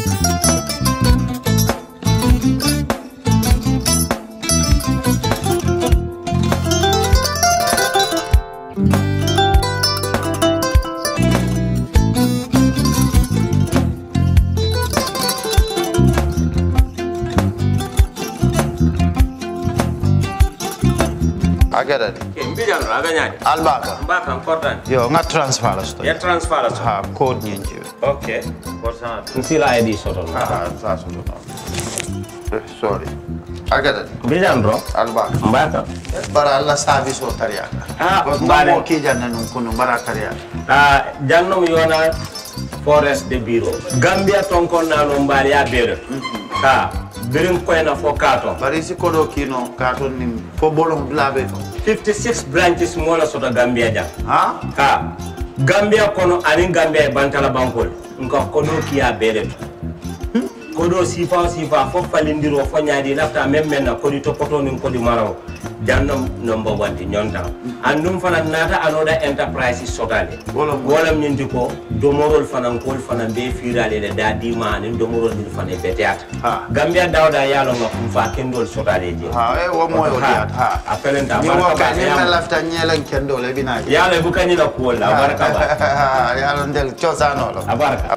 agada de ke mbijan no aga ñaade albaka mbaka kortani yo nga transfer la sto ya transfer la so ha code ñinci ok kortana nsila id soton ha sa so do sorry agada de mbijan ro albaka mbaka bara alla service o tariya Ah, ko mbare. mo ki janna nun kunu bara tariya a jannom yona forest de bureau gambia tonkon nano mbaali ya beere ka birin koyna fo katon bari si kodo kino ka ton nim fo bolong blabe to 56 branches mola soto gambia jang ha ka gambia kono anin gambia e bantala bankol nka kodo kiya beere to kodo sifa o sifa fo falindiro fo ñaadi lafta même men na kodi topoto nin kodi maraw jannom number one ti ñonta andum fana nata anoda enterprise sotale Wolam- wolam ñinti ko domorol fanan kol fanan be firale le da dima anin domorol din fana beteyata Ha. gambia dawda yalo nga kum fa kendol sotale je ha e wo mo yo diat ha a felenta ni wo barka ka ba ni yam- me lafta nyelen kendo le bina yalo bu kanyi la kuwol la barka ba ya lo ndel chosano lo a barka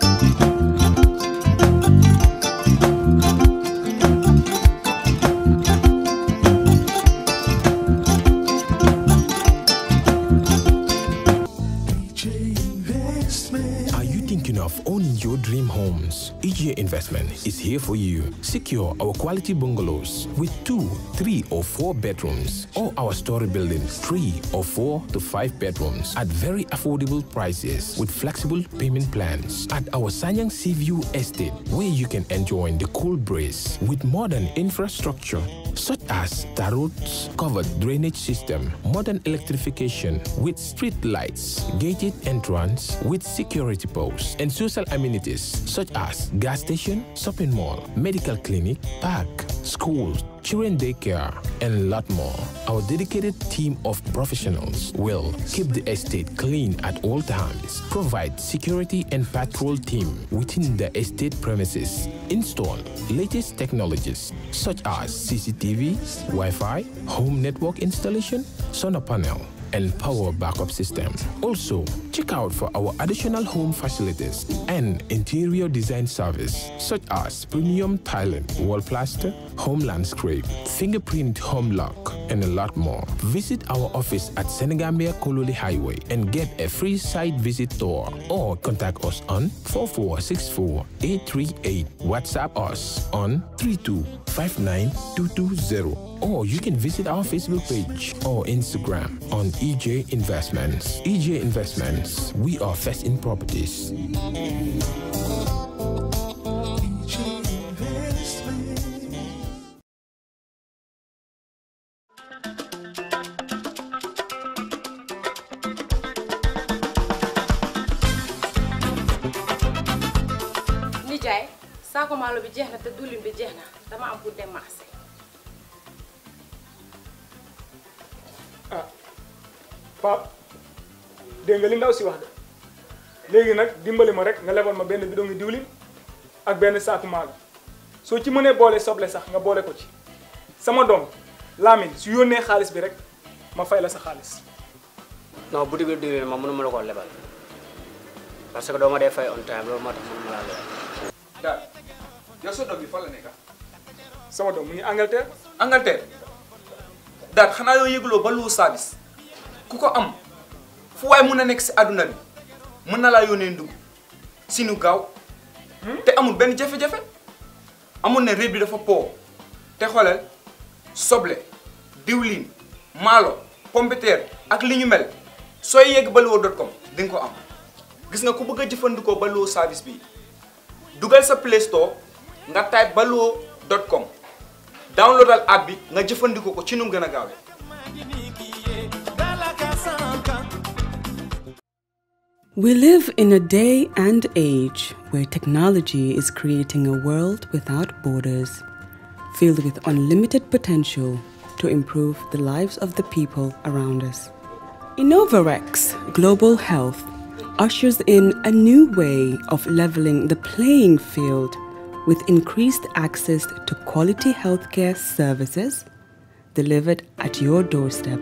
Are you thinking of owning your dream homes? EGA Investment is here for you. Secure our quality bungalows with two, three, or four bedrooms, or our story buildings, three or four to five bedrooms at very affordable prices with flexible payment plans at our Sanyang Seaview Estate, where you can enjoy the cool breeze with modern infrastructure such as tar roads, covered drainage system, modern electrification with street lights, gated entrance with security posts, and social amenities such as gas station, shopping mall, medical clinic, park, schools, children daycare, and a lot more. Our dedicated team of professionals will keep the estate clean at all times, provide security and patrol team within the estate premises, install latest technologies such as CCTV, Wi-Fi, home network installation, solar panel, and power backup system. Also, check out for our additional home facilities and interior design service such as premium tiling, wall plaster, home landscape, fingerprint home lock, and a lot more. Visit our office at Senegambia Kololi Highway and get a free site visit tour or contact us on 4464 838. WhatsApp us on 3259220 or you can visit our Facebook page or Instagram on EJ Investments. EJ Investments, we are first in properties. nijaay saako maalo bi jeex na te diwlin bi jeex na dama am pour dem marché Pape dégg nga li ndaw si wax de léegi nag dimbali ma rek nga lebal ma benn bidon ngi diwlin ak benn saaku maalo soo ci mënee boole soble sax nga boole ko ci sama doom Lamine su yónnee xaalis bi rek ma fay la sa xaalis non boutique bi diwlin ma mënuma la koo lebal parce que doo ma dee fay on time loolu moo tax mënuma laa lebal daal yow sa doom bi fan la nekk sama doom mu ngi Angleterre Angleterre daal xanaa yoo yëgloo ba lu service ku ko am fu waay mun a nekk si àdduna bi mën na laa yónnee ndugg si nu gaaw te amul benn jafe-jafe amul ne réew bi dafa po te xoolal soble diwlin maalo pompiteer ak li ñu mel sooy yegg baluwo dot com di nga ko am gis nga ku bëgg a jëfandikoo baluwo service bi dugal sa play store nga type baluwo dot com downloadal app bi nga jëfandikoo ko ci nu mu gën a gaawee We live in a day and age where technology is creating a world without borders, filled with unlimited potential to improve the lives of the people around us. Innovarex Global Health ushers in a new way of leveling the playing field with increased access to quality healthcare services delivered at your doorstep.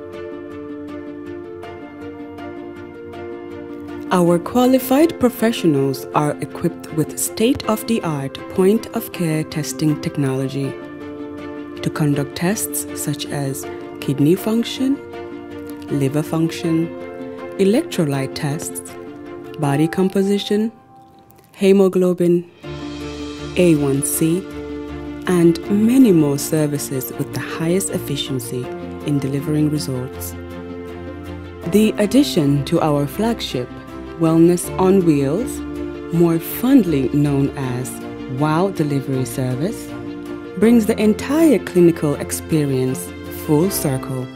Our qualified professionals are equipped with state of the art point of care testing technology to conduct tests such as kidney function, liver function, electrolyte tests, body composition, hemoglobin, A1C, and many more services with the highest efficiency in delivering results. The addition to our flagship, Wellness on Wheels, more fondly known as WOW Delivery Service, brings the entire clinical experience full circle.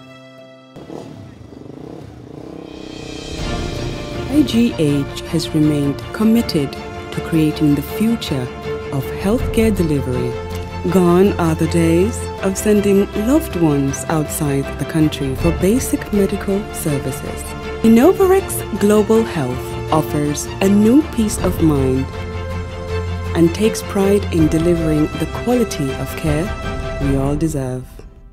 IGH has remained committed to creating the future of healthcare delivery. Gone are the days of sending loved ones outside the country for basic medical services. Innovarex Global Health offers a new peace of mind and takes pride in delivering the quality of care we all deserve.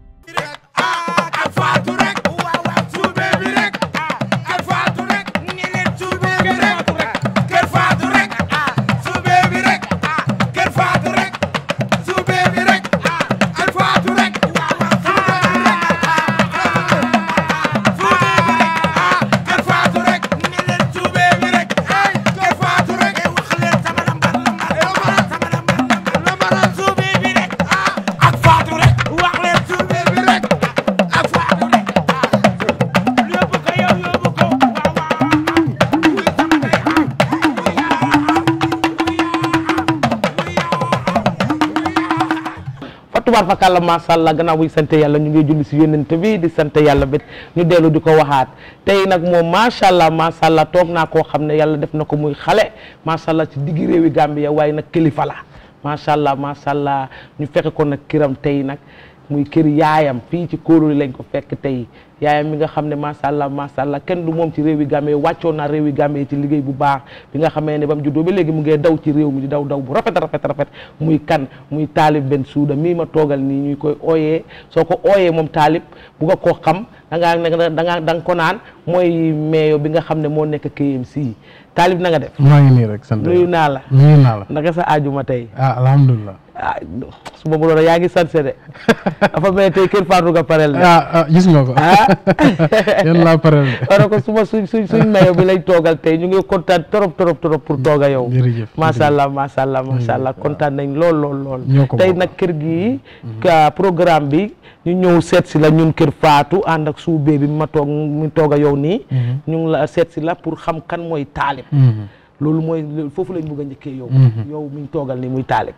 tubaar fakàlla macha allah gannaaw buy sant yàlla ñu ngi julli si yónnent bi di sant yàlla bét ñu dellu di ko waxaat tey nag moom macha allah macha allah toog naa koo xam ne yàlla def na ko muy xale macha allah ci diggi réewi Gambia waaye nag kilifa la macha allah macha allah ñu fekk ko nag kiram tey nag muy kër yaayam fii ci kóolóoli lañ ko fekk tey yaayam mi nga xam ne macha allah macha allah kenn du moom ci réewi Gambie wàccoon naa réewi Gambie ci liggéey bu baax bi nga xamee ne ba mu juddoo ba léegi mu ngee daw ci réew mi di daw daw bu rafet rafet rafet muy kan muy taalib benn suuda mii ma toogal nii ñuy koy ooyee soo ko ooyee moom taalib bu nga koo xam da ngaa da ngaa da nga ko naan mooy meeyo bi nga xam ne moo nekk KMC taalib na nga def. maa ngi nii rek sant nuyu naa la nuyu naa la. naka sa ajuma tey. ah alhamdulilah. ah su ma mënoon yaa ngi sanse de dafa mel tey kër Fatou nga parel de. ah ah gis nga ko. ah. yéen laa parel de. wala ko suma suñ suñ suñ mayo bi lañ toogal tey ñu ngi kontaan trop trop trop pour tooga yow. jërëjëf macha allah macha allah macha allah kontaan nañ lool lool lool. ñoo ko tey bokk. nag kër gi ka programme bi ñu ñëw seet si la ñun kër Fatou ànd ak suubee bi ma toog mi tooga yow nii. ñu ngi la seet si la pour xam kan mooy taalib. loolu mooy foofu lañ bëgg a njëkkee yow. yow mi ñu toogal nii muy taalib.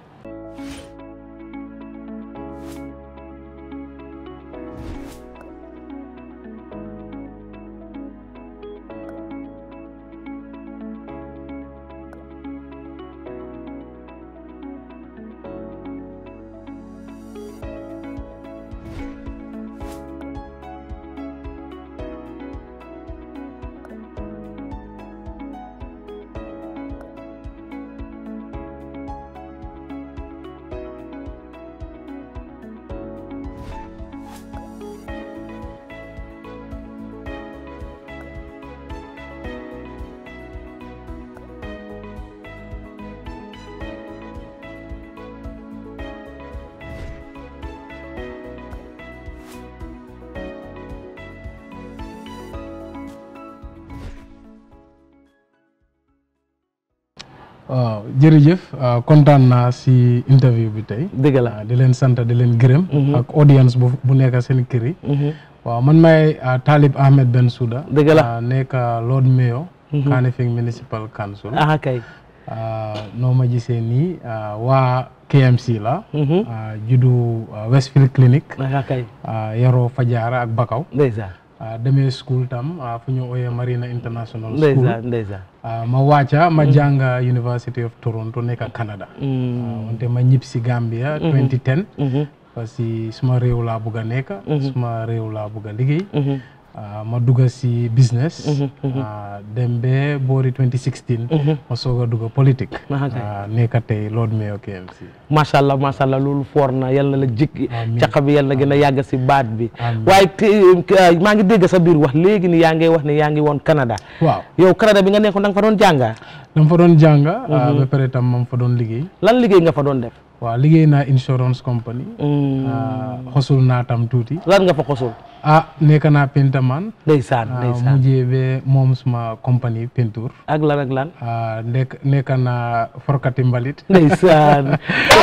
waaw jërëjëf kontaan naa si interview bi tey. dëgg la di leen sant di leen gërëm. ak audience bu bu nekk seen kër yi. waaw man may Talib Ahmed Bensouda. dëgg la nekk Lord Mayor. Kanifing Municipal Council. ah kay. noo ma gisee nii waa KMC la. juddu Westfield Clinic. ah kay. yaroo Fajara ak Bakaw. ndeysaan. demee school tam fu ñu ooyee Marina International School. ndeysaan ndeysaan. ma wàcca ma jàng University of Toronto nekk Canada. wante ma ñib si Gambia. 2010. parce que suma réew laa bugg a nekk. suma réew laa bugg a liggéey. ah, ma dugg si business ah, dem ba boori 2016 ma soog a dugg politique Ah, kay. ah, nekk tey Lord Mayor KMC macha allah macha allah loolu foor na yal na la jikki Amiin. caqa bi yal na gën a yàgg si baat bi Amiin. waaye te- te- maa ngi dégg sa biir wax léegi ni yaa ngi wax ne yaa ngi woon Canada waaw yow Canada bi nga nekkoon da nga fa doon jànga dama fa doon jàng ah, ba pare tam ma fa doon liggéey lan liggéey nga fa doon def waaw liggéey naa insurance company ah, xosul naa tam tuuti lan nga fa xosul ah nekk naa peintaman ndeysaan ah, ndeysaan mujjee ba moom suma compagnie peinture ak lan ak lan ah, nekk nekk naa forkati mbalit ndeysaan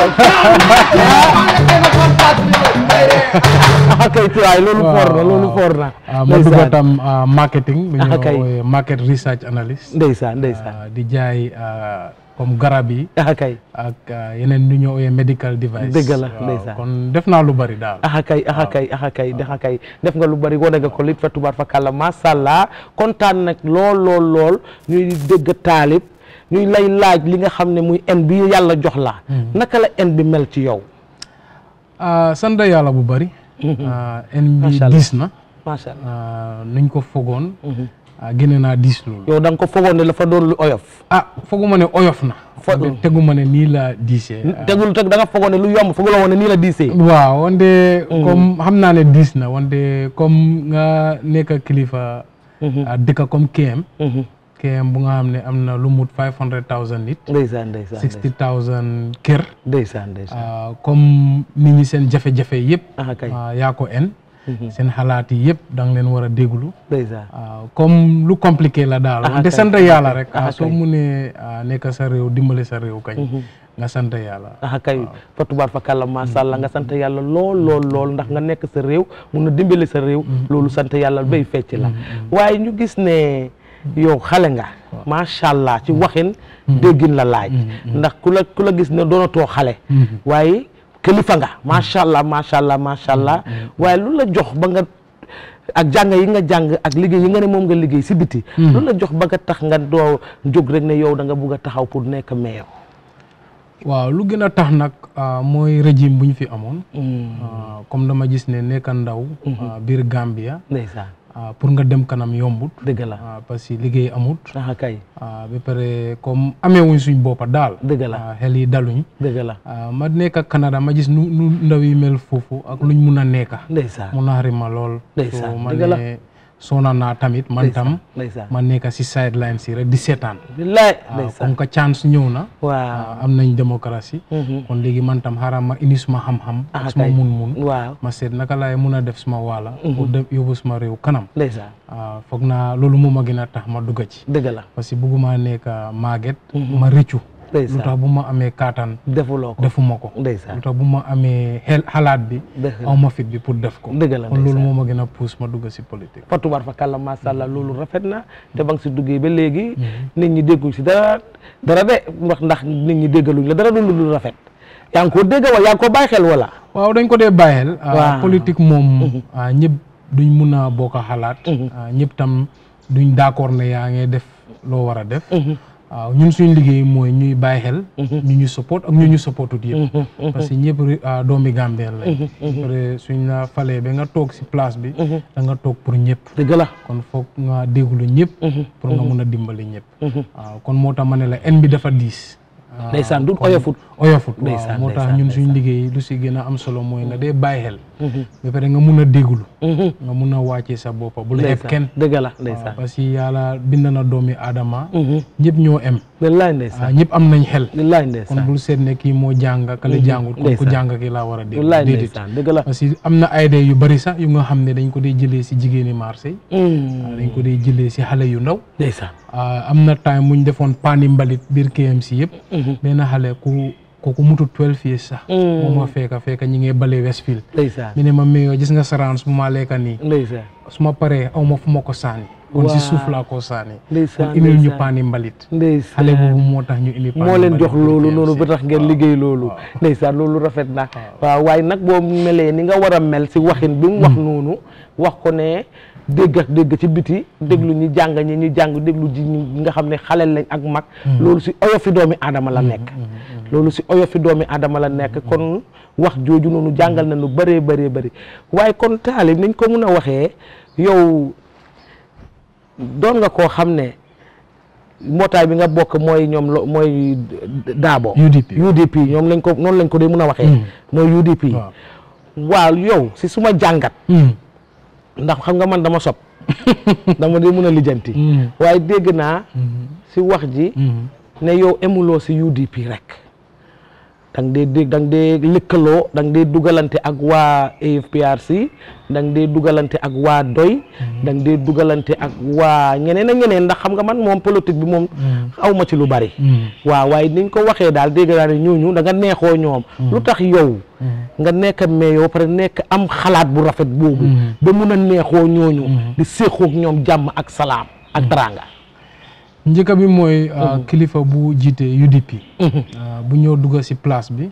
ah kay tuwaay loolu foor na loolu foor na ah, ma dugg tam ah, marketing bu Ah, ñu kay. woowee market research analyst ndeysaan ndeysaan ah, di jaay ah, comme garab yi ah kay ak ah, yeneen lu ñu woowee medical device Dëgg la, Waaw, ndeysaan. kon def naa lu bari daal axa kay axa kay axa kay axa kay def nga lu bari wane nga ko lit fa tubaar fa kàlla macha allah kontaan nag lool lool lool ñuy dégg taalib ñuy lay laaj li nga xam ne muy en bi yàlla jox la naka la en bi mel ci yow ah, sant yàlla bu bari ah, en bi Macha Allah. diis na macha allah ah, nuñ ko fogoon ah, génne naa diis loolu yow da nga ko fogoon ne la fa doon lu oyof ah foguma ne oyof na Fo- teguma ne nii la diisee ah. tegul teg da nga fogoon ne lu yomb fogu la woon ne nii la diisee waaw wante comme xam naa ne diis na wante comme nga nekk kilifa ah, dëkk comme KM KM bu nga xam ne am na lu mut five hundred thousand nit ndeysaan ndeysaan sixty thousand kër ndeysaan ndeysaan ah, comme nit ñi seen jafe-jafe yëpp ah kay ah, yaa ko en seen xalaat yi yëpp da nga leen war a déglu ndeysaan ah, comme lu compliqué la daal Ah, wante kay, sant ah, yàlla kay, rek ah, ah, soo kay. munee ah, nekk sa réew dimbale sa réew kañ nga sant yàlla ah kay fa tubaar fa kàlla macha allah nga sant yàlla lool lool lool ndax nga nekk sa réew mun na dimbali sa réew loolu sant yàlla bay fecc la waaye ñu gis ne yow xale nga macha allah ci waxin déggin la laaj ndax ku la ku la gis ne doonatoo xale waaye kilifa nga macha allah macha allah macha allah waaye lu la jox ba nga ak jàng yi nga jàng ak liggéey yi nga ne moom nga liggéey si biti lu la jox ba nga tax nga doo jóg rek ne yow da nga bugg a taxaw pour nekk meilleur waaw lu gën a tax nag ah, mooy régime bu ñu fi amoon ah, comme dama gis ne nekk ndaw ah, biir Gambia ndeysaan ah, pour nga dem kanam yombut dëgg la ah, parce que liggéey amut ah kay ah, ba pare comme ameewuñ suñ boppa daal dëgg la ah, xel yi daluñ dëgg la ah, ma nekk Canada ma gis nu nu ndaw yi mel foofu ak luñ mun a nekka ndeysaan mu naxari ma lool Ndeysaan, so ma dëgg la. ne soona naa tamit man tam ndeysaan ma nekk si sideline si rek di seetaan billaay ah, ndeysaan comme que chance ñëw na waaw ah, am nañ démocratie kon léegi man tam xaaral ma indi suma xam-xam ah ak suma kay mun-mun waaw ma seet naka laay mun a def suma waala pour dem yóbbu suma réew kanam ndeysaan ah, foog naa loolu moo ma gën a tax ma dugga ci dëgg la parce que bëgguma nekk màgget ma rëccu lu ndeysaan tax bu ma amee kaataan defuloo ko defuma ko ndeysaan lu tax bu ma amee xel xalaat bi dëgg la aw ma fit bi pour def ko dëgg la kon loolu ndeysaan moo ma gën a pousse ma dugg si politique fa tubaar fa kàlla macha allah loolu rafet na te ba nga si duggee ba léegi nit ñi dégguñ si dara dara de wax ndax nit ñi déggaluñ la dara du lu rafet yaa ngi ko dégg wala yaa ngi ko bàyyi xel wala waaw dañ ko dee bàyyi xel ah, Waaw. politique moom ah, ñëpp duñ mun a bokk a xalaat ah, ñëpp tam duñ d'accord ne yaa ngi def loo war a def waaw ñun suñ liggéey mooy ñuy bàyyi xel ñu ñu support ak ñu ñu supportut yëpp parce que ñëpp ri- ah, doomi Gambien lañ après suñ la falee ba nga toog si place bi da nga toog pour ñëpp dëgg la kon foog nga déglu ñëpp pour nga mun a dimbali ñëpp waaw kon moo tax ma ne la en bi dafa diis waaw, ndeysaan du kon oyofut oyofut waaw Ndeysaan, moo tax ndeysaan, ñun suñ liggéey lu si gën a am solo mooy nga dee bàyyi xel ba pare nga mun a déglu nga mun a wàccee sa boppa bu la xeeb ndeysaan kenn dëgg la waaw ndeysaan parce que yàlla bind na doomi aadama ñëpp ñoo em wallaay waaw ndeysaan ñëpp am nañ xel wallaay kon ndeysaan bul seet ne kii moo jàng kale jàngut kon ku Ndeysaan. jàng ki laa war a déglu wallaay déedéet ndeysaan dëgg la parce que am na ay idée yu bari sax yu nga xam ne dañ ko dee jëlee si jigéeni marché yi waaw dañ ko dee jëlee si xale yu ndaw ndeysaan ah, am na time muñ defoon paani mbalit biir KMC yëpp benn xale ku kooku mutu 12 years sax moo ma fekka fekka ñi ngee bale Westfield ndeysaan mi ne ma mayoo gis nga saraan su ma lekka nii ndeysaan su ma paree aw ma fu ma ko saani kon si Waaw. suuf laa ko saani ndeysaan kon indil ñu ndeysaan. paani mbalit ndeysaan xale boobu moo tax ñu indi paani moo leen mbalit jox biir loolu KMC. noonu ba tax ngeen liggéey loolu ndeysaan loolu rafet na waaw waaye nag boo melee ni nga war a mel si waxin bi mu wax noonu wax ko ne dégg ak dégg ci biti déglu ñi jàng ñi ñu jàng déglu ji ñi nga xam ne xale lañ ak mag loolu si oyofi doomi aadama la nekk loolu si oyofi doomi aadama la nekk kon wax jooju noonu jàngal na lu bëree bëree bëri waaye kon taalib niñ ko mun a waxee yow doon nga koo xam ne mbootaay bi nga bokk mooy ñoom lo mooy Daabo. UDP UDP ñoom lañ ko noonu lañ ko dee mën a waxee. mooy UDP. waaw yow si suma jàngat. ndax xam nga man dama sob dama dee mën a lijjanti. waaye dégg naa. si wax ji. ne yow emuloo si UDP rek. da nga dee dégg da nga dee lëkkaloo da nga dee dugalante ak waa AFPRC da nga dee dugalante ak waa doy da nga dee dugalante ak waa ñeneen ak ñeneen ndax xam nga man moom politique bi moom aw ma ci lu bari waaw waaye niñ ko waxee daal dégg naa ne ñooñu da nga neexoo ñoom lu tax yow nga nekk mais yow pare nekk am xalaat bu rafet boobu ba mun a neexoo ñooñu di séexoog ñoom jàmm ak salaam ak teraanga njëkk bi mooy kilifa bu jiite UDP bu ñëw dugga si place bi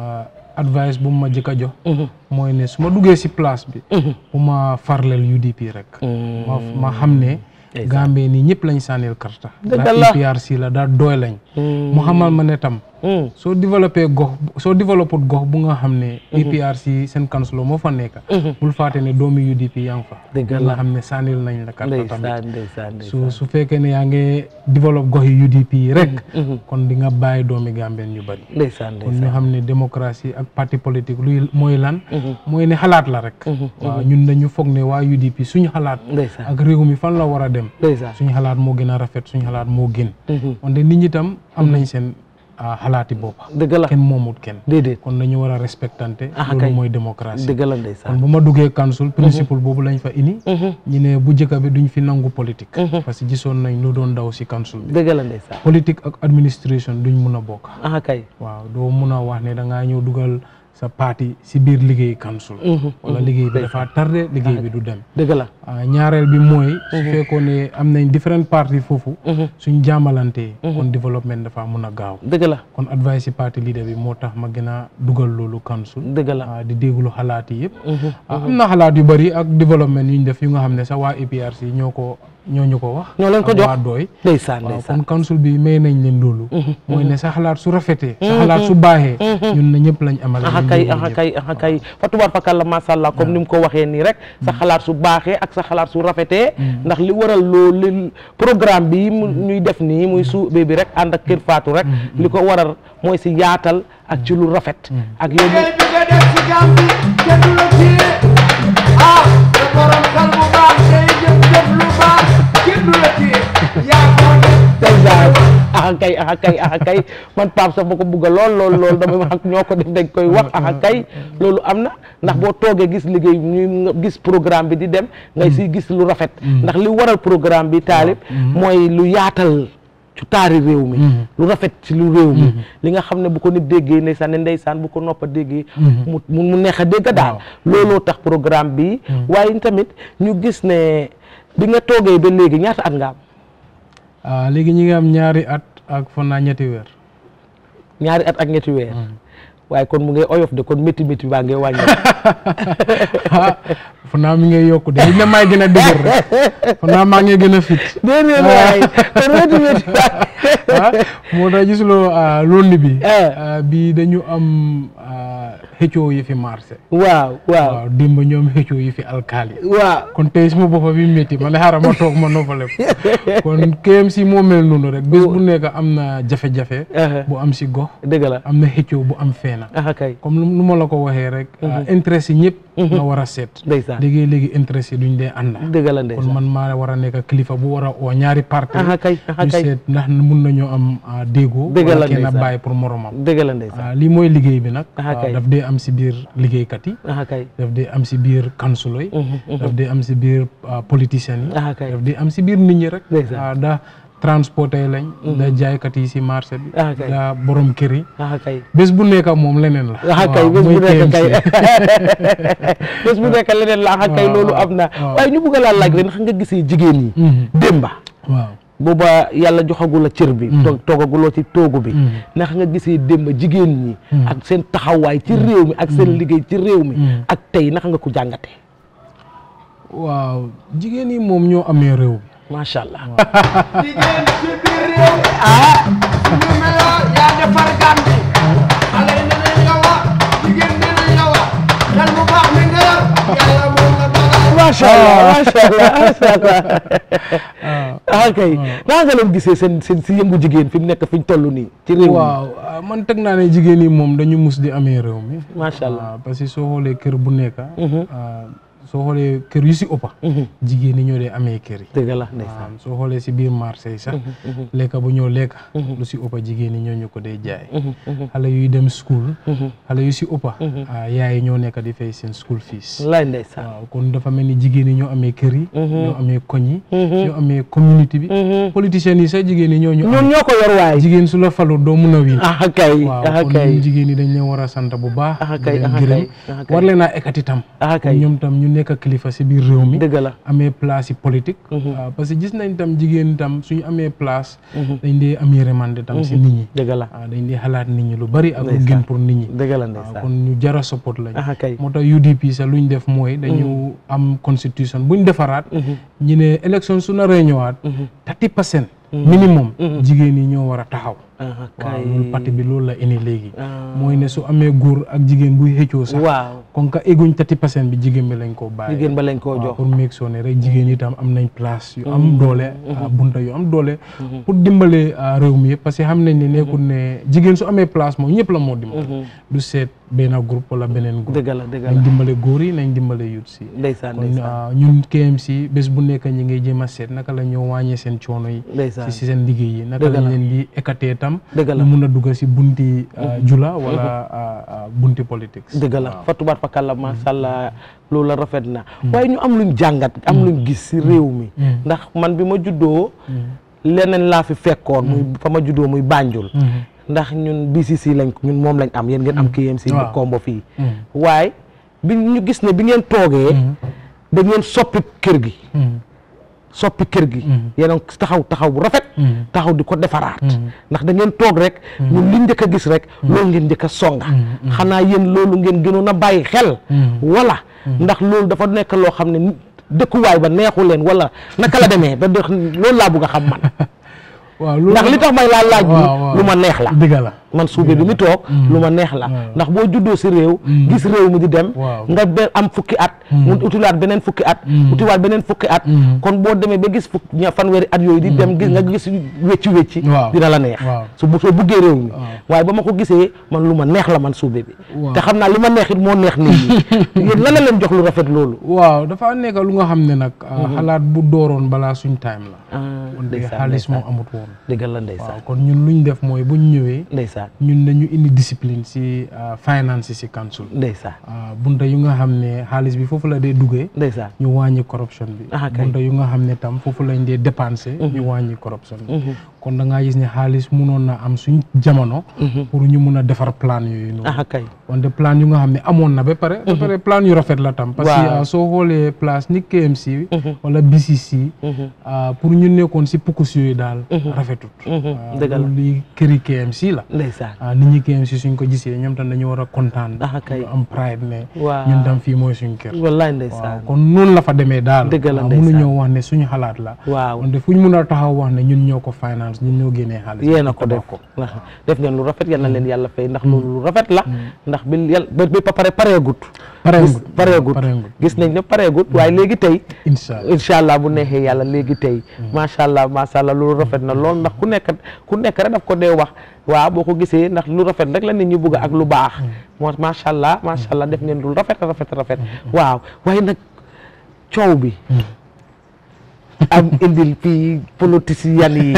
advice bu ma jëkk a jox mooy ne su ma duggee si place bi bu ma farleel UDP rek ma ma xam ne Gambie nii ñëpp lañ sànnil karta daa APRC la daa doy lañ mu xamal ma ne tam soo développé gox soo développé gox bu nga xam ne APRC seen councilor moo fa nekk bul faate ne doomi UDP yaa ngi fa nga xam ne sànnil nañ la karta tamit su su fekkee ne yaa ngi développé gox yi UDP yi rek kon di nga bàyyi doomi Gambien ñu bëri kon ñu xam ne démocratie ak parti politique luy mooy lan mooy ne xalaat la rek waaw ñun dañu foog ne waa UDP suñu xalaat ak réew mi fan la war a dem suñu xalaat moo gën a rafet suñu xalaat moo gën wante nit ñi tam am nañ seen xalaati boppa dëgg la kenn moomut kenn déedéet kon dañu war a respectante loolu mooy démocratie dëgg la ndeysaan kon bu ma duggee council principe boobu lañ fa indi ñu ne bu njëkk bi duñ fi nangu politique parce que gisoon nañ lu doon daw si council bi dëgg la ndeysaan politique ak administration duñ mun a bokk ah kay waaw doo mun a wax ne da ngaa ñëw dugal sa parti si biir liggéey council wala liggéey bi dafa tardé liggéey bi du dem dëgg la ñaareel bi mooy su fekkoon ne am nañ différent parti foofu suñ jàmmalantee kon développement dafa mun a gaaw dëgg la kon advice si parti leader bi moo tax ma gën a dugal loolu council dëgg la di déglu xalaat yi yëpp am na xalaat yu bëri ak développement yu ñu def yu nga xam ne sax waa APRC ñoo ko ñoo ñu ko wax ñoo leen ko jox waa dooy ndeysaan waaw ndeysaan kon council bi may nañ leen loolu mooy ne sa xalaat su rafetee sa xalaat su baaxee ñun na ñëpp lañ amal axa kay axa kay axa kay fa tubaar fakal la masha Allah comme ni mu ko waxee nii rek sa xalaat su baaxee ak sa xalaat su rafetee ndax li waral loolu programme bi mu ñuy def nii muy su bi rek ànd ak kër Fatou rek li ko waral mooy si yaatal ak ci lu rafet ak yow bi nga def si Gàmbi kenn du la téye ah te borom xel bu baax day jëf jëf lu baax kenn du la téye yaa ko def ndeysaan axa kay axa kay axa kay man Pape sax ba ko bugga lool lool lool damay wax ak ñoo ko def dañ koy wax axa kay loolu am na ndax boo toogee gis liggéey ñuy gis programme bi di dem ngay si gis lu rafet ndax li waral programme bi taalib mooy lu yaatal ci taari réew mi lu rafet ci lu réew mi li nga xam ne bu ko nit déggee ndeysaan ne ndeysaan bu ko noppa déggee mu mu neex a dégg daal looloo tax programme bi waaye tamit ñu gis ne bi nga toogee ba léegi ñaata at nga am ah léegi ñi ngi am ñaari at ak fan naa ñetti weer ñaari at ak ñetti weer waaye kon mu ngi oyof de kon métti métti baa ngi wàññi ah fan naa mi ngay yokku de li na may gën a dëgër rek fan naa maa ngi gën a fit déedéet waay kon métti métti ah moo tax gisuloo londi bi bi dañu am xëccoo yi fi marché waaw waaw waaw démb ñoom xëccoo yi fi alkaali waaw kon tey suma boppa bi métti ma ne xaaral ma toog ma noppale ko kon KMC moo mel noonu rek bés bu nekk am na jafe-jafe bu am si gox dëgg la am na xëccoo bu am feena ah kay comme lu ma la ko waxee rek intérêt yi ñëpp nga war a seet ndeysaan léegi léegi intérêt yi duñ dee ànd dëgg la kon ndeysaan man maa war a nekk kilifa bu war a oo ñaari parti ah kay ah ñu kay seet ndax mun nañoo am déggoo dëgg la wala kenn ndeysaan bàyyi pour moromam dëgg la ndeysaan ah lii mooy liggéey bi nag Ah, kay. daf dee am si biir liggéeykat yi ah kay daf dee am si biir kansulo yi daf dee am si biir politiciens yi ah kay daf dee am si biir nit ñi rek Ndeysaan. ah da transporté lañ da jaaykat yi si marché bi Ah, kay. da borom kër yi ah kay bés bu nekk moom leneen la ah kay waaw bés bu mooy nekk KMC. kay bés bu nekk leneen la ah kay waaw, loolu am na waaw. waaye ñu bëgg laa laaj rek ndax nga gisee jigéen ñi démba waaw booba yàlla joxagul la cër bi toog toogaguloo ci toogu bi ndax nga gisee démba jigéen ñi ak seen taxawaay ci réew mi ak seen liggéey ci réew mi ak tey naka nga ko jàngatee waaw jigéen yi moom ñoo amee réew bi macha allah jigéen ci biir réew ah suñu meloo yaa defar Gàmbi xale yi ne nañ yow a jigéen ne nañ yow a xel mu baax mi nga yor yàlla moom la dogal macha allah macha allah macha allah ah kay naa nga leen gisee seen seen si yëngu jigéen fi mu nekk fi ñu toll nii ci réew mi waaw ah, man teg naa ne jigéen yi moom dañu mus di amee réew mi macha allah Ah, parce que soo xoolee kër bu nekk ah, soo xoolee kër yu si ëppa jigéen ñi ñoo dee amee kër yi dëgg la ndeysaan waaw soo xoolee si biir marché yi sax lekka bu ñoo lekka lu si ëppa jigéen ñi ñoo ñu ko dee jaay xale yuy dem school xale yu si ëppa ah, yaay yi ñoo nekk di fay seen school fees wallaay ndeysaan waaw kon dafa mel ni jigéen ñi ñoo amee kër yi ñoo amee koñ yi ñoo amee communauté bi politiciens yi sax jigéen ñi ñoo ñu ñoom ñoo ko yor waay jigéen su la falu doo mun a wiin ah kay waaw ah kon kay ñun jigéen ñi dañ leen war a sant bu baax ah di kay leen ah gërëm kay ah kay war leen a ekati tam ah kon kay ñoom tam ñu nekk kilifa si biir réew mi dëgg la amee place yi politique waaw parce que gis nañ tam jigéen tam suñu amee place dañ dee am yërmande tam si nit ñi dëgg la waaw dañ dee xalaat nit ñi lu bari ak lu Ndeysaan. gën pour nit ñi dëgg la waaw ndeysaan kon ñu jara support lañ ah kay moo tax UDP sax luñ def mooy dañu am constitution buñ defaraat ñu ne élection su naree ñëwaat thirty percent minimum jigéen yi ñoo war a taxaw ah waaw kay loolu parti bi loolu la indi léegi Ah. mooy ne su amee góor ak jigéen buy xëccoo sax waaw kon ka egguñ thirty percent bi jigéen bi lañ koo bàyyi jigéen ba lañ koo waaw jox pour make sure ne rek jigéen yi tam am nañ place yu am doole ah, bunta yu am doole pour dimbale ah, réew mi yëpp parce que xam nañ ne nekkul ne jigéen su amee place moom ñëpp la moo dimbale du seet benn groupe wala beneen groupe dëgg la dëgg nañ la dimbale góor yi nañ dimbale youth si ndeysaan kon ndeysaan ah, ñun KMC bés bu nekk ñi ngay jéem a seet naka la ñoo wàññee seen coono yi ndeysaan si si seen liggéey yi naka Dëgg lañ la. leen di écarter tam dëgg la ñu mun a dugg si bunti ah, jula wala ah, ah, bunti politique dëgg la fa tubaat fa kàlla macha allah loolu la rafet na waaye ñu am luñ jàngat am luñ gis si réew mi ndax man bi ma juddoo leneen laa fi fekkoon muy fa ma juddoo muy Banjul ndax ñun BCC lañ ñun moom lañ am yéen ngeen am KMC bu waaw. kombo fii waaye bi ñu gis ne bi ngeen toogee da ngeen soppi kër gi soppi kër gi yéen a ngi taxaw taxaw bu rafet taxaw di ko defaraat ndax da ngeen toog rek ñun li njëkk a gis rek loolu ngeen njëkk a songa xanaa yéen loolu ngeen gënoon a bàyyi xel wala ndax loolu dafa nekk loo xam ne ni- dëkkuwaay ba neexu leen wala naka la demee ba dëkk loolu laa bëgg a xam man waaw loolu ndax li tax may laa laaj bi waaw, waaw. lu ma neex la dëgg la man suube bi mi toog lu ma neex la ndax boo juddoo si réew gis réew mi di dem Waaw. nga be am fukki at mu utiwaat beneen fukki at utiwaat beneen fukki at kon boo demee ba gis fukk ña fanweeri at yooyu di dem gis nga gis wecci wecci Waaw. dina la neex Waaw. su bu soo buggee réew mi waaye ba ma ko gisee man lu ma neex la man suube bi Waaw. te xam naa li ma neex it moo neex nit ñi yéen lan la leen jox lu rafet loolu waaw dafa nekk lu nga xam ne nag ah, xalaat bu dooroon balaa suñ time la ah wante ndeysaan xaalis moo ndeysaan amut woon dëgg la ndeysaan waaw kon ñun luñ def mooy buñ ñëwee ndeysaan ñun dañu indi discipline si ah, finance si council ndeysaan ah, bunta yu nga xam ne xaalis bi foofu la dee duggee ndeysaan ñu wàññi corruption bi Ah, kay. bunta yu nga xam ne tam foofu lañ dee dépenser ñu wàññi corruption bi kon da ngaa gis ne xaalis munoon na am suñ jamono pour ñu mun a defar plan yooyu noonu ah kay wante plan yu nga xam ne amoon na ba pare ba pare plan yu rafet la tam parce que Waaw. ah, soo xoolee place ni KMC wala BCC ah, pour ñu nekkoon si pukus yooyu daal rafetut waaw, dëgg la. loolu li këri KMC la ndeysaan ah, nit ñi KMC suñ ko gisee ñoom tam dañu war a kontaan Ah, kay. ñu am pride ne Waaw. ñun tam fii mooy suñ kër wallaay waaw ndeysaan kon noonu la fa demee daal Dëgg la, waaw, ndeysaan. mënuñoo wax ne suñu xalaat la waaw wante fu ñu mun a taxaw wax ne ñun ñoo ko finance ñun ñoo génnee xaalis yéen a ko def ndax def ngeen lu rafet yal na leen yàlla fay ndax loolu lu rafet la ndax bi yàlla ba ba pare pareegut Pareegut. gis pareegut Pareegut. gis nañ ne pareegut waaye léegi tey incha allah incha allah bu neexee yàlla léegi tey macha allah macha allah loolu rafet na lool ndax ku nekk ku nekk rek daf ko dee wax waaw boo ko gisee ndax lu rafet rek la nit ñi bëgg ak lu baax moo macha allah macha allah def ngeen lu rafet rafet rafet waaw waaye nag coow bi am indil fii politiciens yi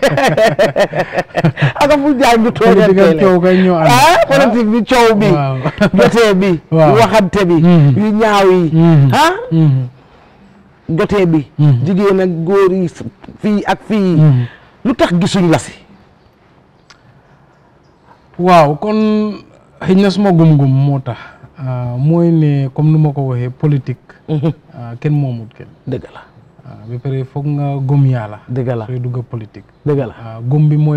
aka fu jaay ñu tooñal Politique ak coow kay ñoo ànd. ah politique bi coow bi Waaw. jotee bi Waaw. waxante bi Mhm. yu ñaaw yi Mhm. ah Mhm. jotee bi Mhm. jigéen ak góor yi s- fii ak fii Mhm. lu tax gisuñ la si waaw kon xëy na suma gum-gum moo tax ah, mooy ne comme nu ma ko waxee politique ah, kenn moomut kenn dëgg la ah, ba pare foog nga gëm yàlla dëgg la sooy dugg politique dëgg la ah, gëm bi mooy lan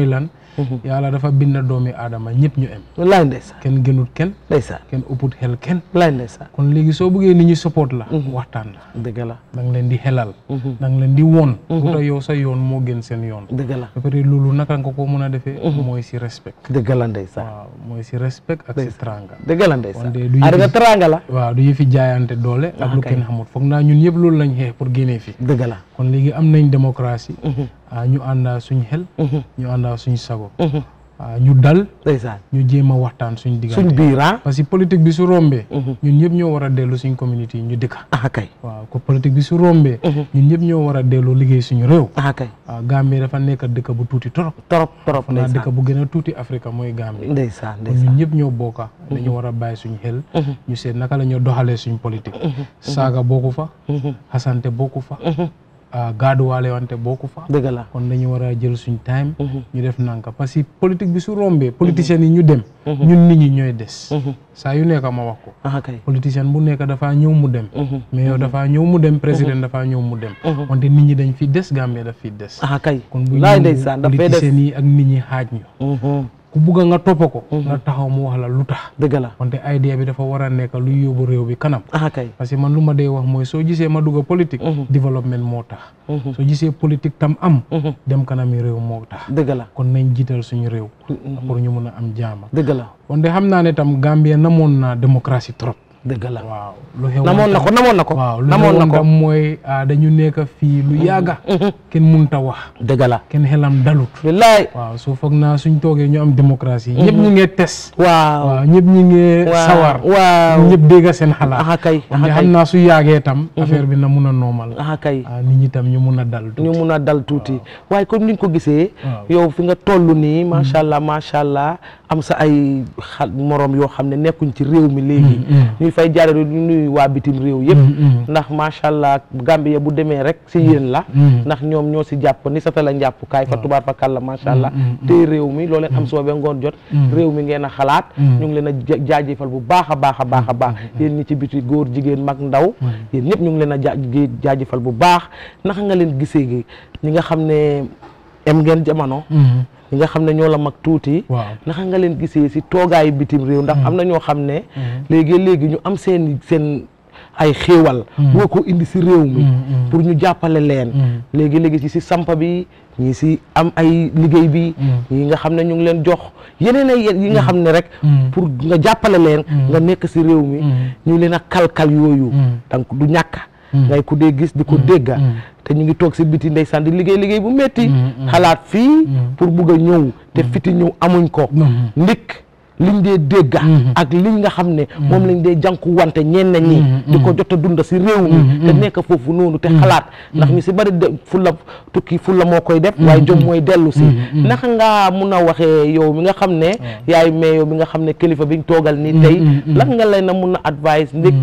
yàlla dafa bind doomi aadama ñëpp ñu em wallaay ndeysaan kenn gënut kenn ndeysaan kenn ëpput xel kenn wallaay ndeysaan kon léegi soo bëggee nit ñi support la waxtaan la dëgg la da nga leen di xelal da nga leen di woon lu tax yow sa yoon moo gën seen yoon dëgg la ba pare loolu naka nga ko mën a defee mooy si respect dëgg la ndeysaan waaw mooy si respect ak si tranga dëgg la ndeysaan wante du ah da nga yëfi teranga la waaw du yëfi jaayante doole ak Ah, lu kay. kenn xamut foog naa ñun yëpp loolu lañ xeex pour génnee fi dëgg la kon léegi am nañ démocratie ah ñu àndaa suñ xel ñu àndaa suñ sago ah ñu dal ndeysaan ñu jéem a waxtaan suñ diggante suñ biir ah parce que politique bi su rombee ñun ñëpp ñoo war a dellu suñ communauté yi ñu dëkka ah kay waaw ko politique bi su rombee ñun ñëpp ñoo war a dellu liggéey suñu réew ah kay waaw Gambie dafa nekk dëkk bu tuuti torop torop torop naa ndeysaan dëkk bu gën a tuuti Afrique mooy Gambie ndeysaan kon ñun ñëpp ñoo bokka dañu war a bàyyi suñu xel ñu seet naka la ñoo doxalee suñ politique saaga bokku fa xasante bokku fa ah gaaduwaale wante bokku fa dëgg la kon dañu war a jël suñ time ñu def nanka parce que politique bi su rombee politiciens yi ñu dem ñun nit ñi ñooy des saa yu nekk ma wax ko ah kay politicien bu nekk dafaa ñëw mu dem mais yow dafaa ñëw mu dem président dafaa ñëw mu dem wante nit ñi dañ fi des Gambie daf fi des ah kay kon bu laay ñu ndeysaan dafay des politiciens yi ak nit ñi xaaj ñu ku bugg nga topp ko nga taxaw mu wax la lu tax dëgg la wante idea bi dafa war a nekk luy yóbbu réew bi kanam ah kay parce que man lu ma dee wax mooy soo gisee ma dugg politique développement moo tax soo gisee politique tam am dem kanami réew moo tax dëgg la kon nañ jiital suñu réew pour ñu mun a am jaama dëgg la wante xam naa ne tam Gambie namoon na démocratie trop dëgg la waaw lu xew namoon na ko namoon na ko waaw lu namoon na xewoon ko tam mooy ah, dañu nekk fii lu yàgga kenn munta wax dëgg la kenn xelam dalut billaay waaw soo foog naa suñ toogee ñu am démocratie ñëpp ñu ngee tes waaw waaw ñëpp ñu ngee waaw sawar waaw ñëpp dégg seen xalaat ah kay ah wante kay xam naa su yàggee tam affaire bi na mun a normal ah kay ah, nit ñi tam ñu mun a dal tuuti. ñu mun a dal tuuti waaye comme ni nga ko gisee Waaw. yow fi nga toll nii macha allah macha allah am sa ay xal morom yoo xam ne nekkuñ ci réew mi léegi ñuy fay jaare ñu nuyu waa bitim réew yëpp ndax macha allah Gambie bu demee rek si yéen la ndax ñoom ñoo si jàpp ni sa tala njàpp kaay fa tubaar fa kàlla macha allah te réew mi loo leen am suba ba ngoon jot réew mi ngeen a xalaat ñu ngi leen a ja- jaajëfal bu baax a baax a baax a baax yéen ñi ci biti góor jigéen mag ndaw yéen ñëpp ñu ngi leen a ja jaajëfal bu baax naka nga leen gisee gi ñi nga xam ne em ngeen jamono ñi nga xam ne ñoo la mag tuuti waaw naka nga leen gisee si toogaayu bitim réew ndax am na ñoo xam ne léegi léegi ñu am seen seen ay xéewal boo ko indi si réew mi pour ñu jàppale leen léegi léegi ci si samp bi ñii si am ay liggéey bi ñi nga xam ne ñu ngi leen jox yeneen ay yi nga xam ne rek pour nga jàppale leen nga nekk si réew mi ñu leen a kalkal yooyu donc du ñàkk ngay ku dee gis di ko dégga te ñu ngi toog si biti ndeysaan di liggéey liggéey bu metti xalaat fii pour bugg a ñëw te fiti ñëw amuñ ko ndik liñ dee dégga ak liñ nga xam ne moom lañ dee jànku wante ñenn ñi di ko jot a dunda si réew mi te nekk foofu noonu te xalaat ndax ñu si bari de fulla tukki fulla moo koy def waaye jom mooy dellu si naka nga mun a waxee yow mi nga xam ne yaay mais yow mi nga xam ne kilifa biñ toogal nii tey lan nga leen a mun a advice ndik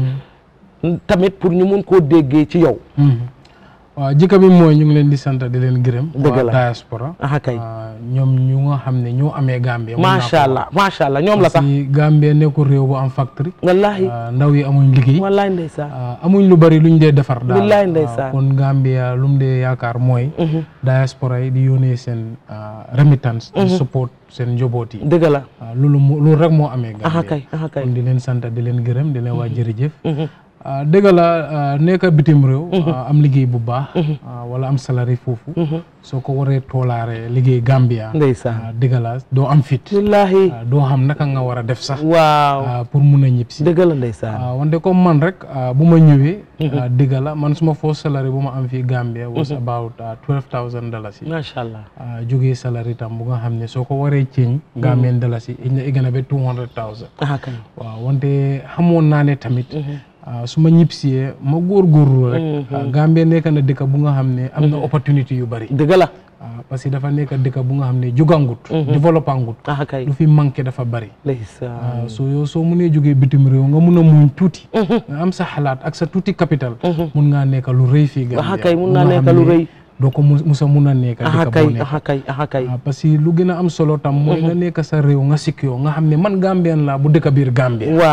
tamit pour ñu mun koo déggee ci yow waaw jikko bi mooy ñu ngi leen di sant di leen gërëm Dëgg waa la. diaspora ah kay ah, ñoom ñu nga xam ne ñoo amee Gambie mun naa ko macha allah macha allah ñoom la parce sax que Gambie nekkul réew bu am factory wallahi ah, ndaw yi amuñ liggéey wallahi ndeysaan ah, amuñ lu bari luñ dee defar daal Billaay ah, ndeysaan. kon Gambia lu mu dee yaakaar mooy diaspora yi di yónnee seen ah, remittance di support seen njaboot yi dëgg la ah, loolu moo loolu rek moo amee aha Gambie kay aha kay kon di leen sant di leen gërëm di leen waa jërëjëf ah, dëgg la ah, nekk bitim réew ah, am liggéey bu baax ah, wala am salari foofu soo ko waree toolaare liggéey Gambia ndeysaan ah, dëgg la doo am fit wallahi ah, doo xam naka nga war a def sax waaw ah, pour mun a ñib si dëgg la ndeysaan ah, wante comme man rek ah, bu ma ñëwee ah, dëgg la man suma first salary bu ma am fii Gambia was about twelve thousand dollars yi macha allah ah, jógee salary tam bu nga xam ne soo ko waree ceeñ Gambian dollars yi ina igana ba two hundred thousand aha kay waaw wante xamoon naa ne tamit ah, su ma ñibbisee ma góorgóorlu rek ah, Gambie nekk na dëkk bu nga xam ne am na opportunité yu bari dëgg la ah, parce que dafa nekk dëkk bu nga xam ne jugangut développangut aha kay lu fi manqué dafa bari ndeysaan waaw soo yow soo mënee jógee bitim réew nga mun a muñ tuuti nga am sa xalaat ak sa tuuti capital mun ngaa nekk lu rëy fii Gambia aha kay mun bu naa nga nekk xam lu ne rëy doo ko mus musa mun a nekk aha dëkk kay boo nekk aha kay aha kay ah, parce que lu gën a am solo tam mooy nga nekk sa réew nga sikkiyoo nga xam ne man Gambien laa bu dëkk biir Gambie waaw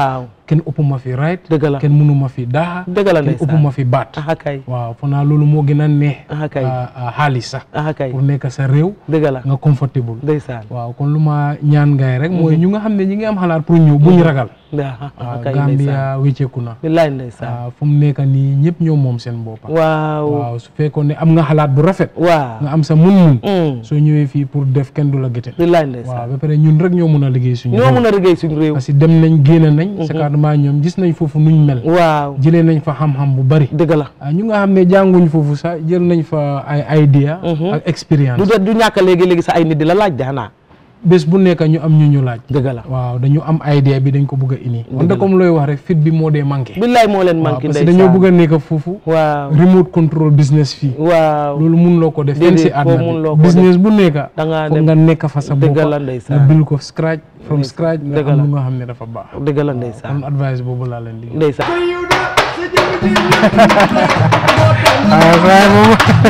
kenn ëpp ma fi right dëgg la kenn mënu ma fi daaxa dëgg la kenn ndeysaan ëpp ma fi baat aha kay waaw foog naa loolu moo gën a neex aha kay ah, ah, xaalis sax aha kay pour nekk sa réew dëgg la nga comfortable ndeysaan waaw kon lu ma ñaan ngay rek mooy ñu nga xam ne ñi ngi am xalaat pour ñëw buñ ragal aha waaw kay Gambia wécceeku na billaay ndeysaan waaw fu mu nekk nii ñëpp ñoo moom seen boppa waaw waaw su fekkoon ne am nga xalaat bu rafet waaw nga am sa mun-mun Mm. soo ñëwee fii pour def kenn du la gëte billaay waaw ndeysaan ba pare ñun rek ñoo mun a liggéey suñu ñoo mën a liggéey suñu réew parce que dem nañ génn nañ secrètement ñoom gis nañ foofu nuñ mel waaw jëlee nañ fa xam-xam bu bari dëgg la ah ñu nga xam ne jànguñ foofu sax jël nañ fa ay idea ak expérience du du ñàkk léegi-léegi sa ay nit di la laaj de xanaa bés bu nekk ñu am ñu ñu laaj dëgg la waaw dañu am idea bi dañ ko bëgg a ini wante comme looy wax rek fit bi moo dee manqué billaay moo leen waaw manqué parce que ndeysaan dañoo bëgg a nekk foofu waaw remote control business fii waaw loolu mun loo ko def fenn si Déedéet, foo mun loo àdduna ko bi business bu nekk da ngaa foog dem nga nekk fa sa dëgg boppa la nga ndeysaan bil ko scratch from scratch nga dëgg am la. lu nga xam ne dafa baax dëgg la ndeysaan kon advice boobu laa leen di ndeysaan ah waaye moom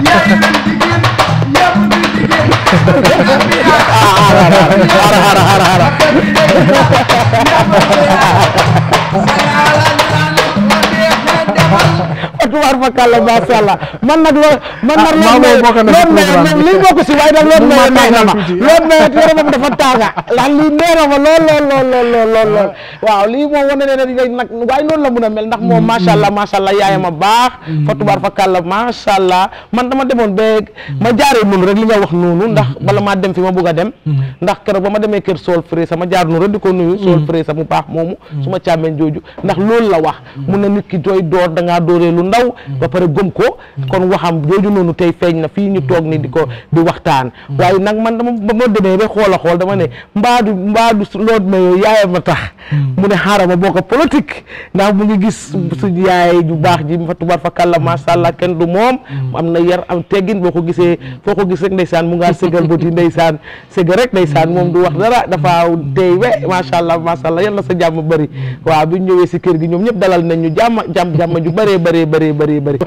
tubaar fa kàlla macha allah man nag loo man nag maa loolu ngi bokk na ci loolu programme bi. lii bokk si waaye nag loolu Mun may maa neex na ma tàngal tuuti. loolu may yaramam dafa tànga ndax lii nee na ma lool lool lool lool lool lool lool waaw lii moom wane ne ne nag waaye noonu la mun a mel ndax moom macha allah macha allah yaayam a baax fa tubaar fa kàlla macha allah man dama demoon ba ma jaaree noonu rek li nga wax noonu ndax bala maa dem fi ma bugg a dem ndax keroog ba ma demee kër Sol Fresa ma jaar noonu rek di ko nuyu Sol Fresa mu baax moomu su ma càmmeen jooju ndax loolu la wax mun na nit ki dooy door da ngaa dooree lu ndaw ba pare gëm ko kon waxam jooju noonu tey feeñ na fii ñu toog ni di ko di waxtaan waaye nag man dama ba ma demee ba xool a xool dama ne mbaadu mbaadu lood ma yow yaayam a tax mu ne xaaral ma bokk politique ndax mu ngi gis suñu yaay ju baax ji fa tubaar fa kàlla macha allah kenn du moom am na yar am teggin boo ko gisee foo ko gis rek ndeysaan mu ngaa ségal bët yi ndeysaan ségal rek ndeysaan moom du wax dara dafa tey we macha allah macha allah yal na sa jàmm bëri waaw bi ñu ñëwee si kër gi ñoom ñëpp dalal nañ ñu jàmm jàmm jàmm ju bëree bëree bëree bëree bëri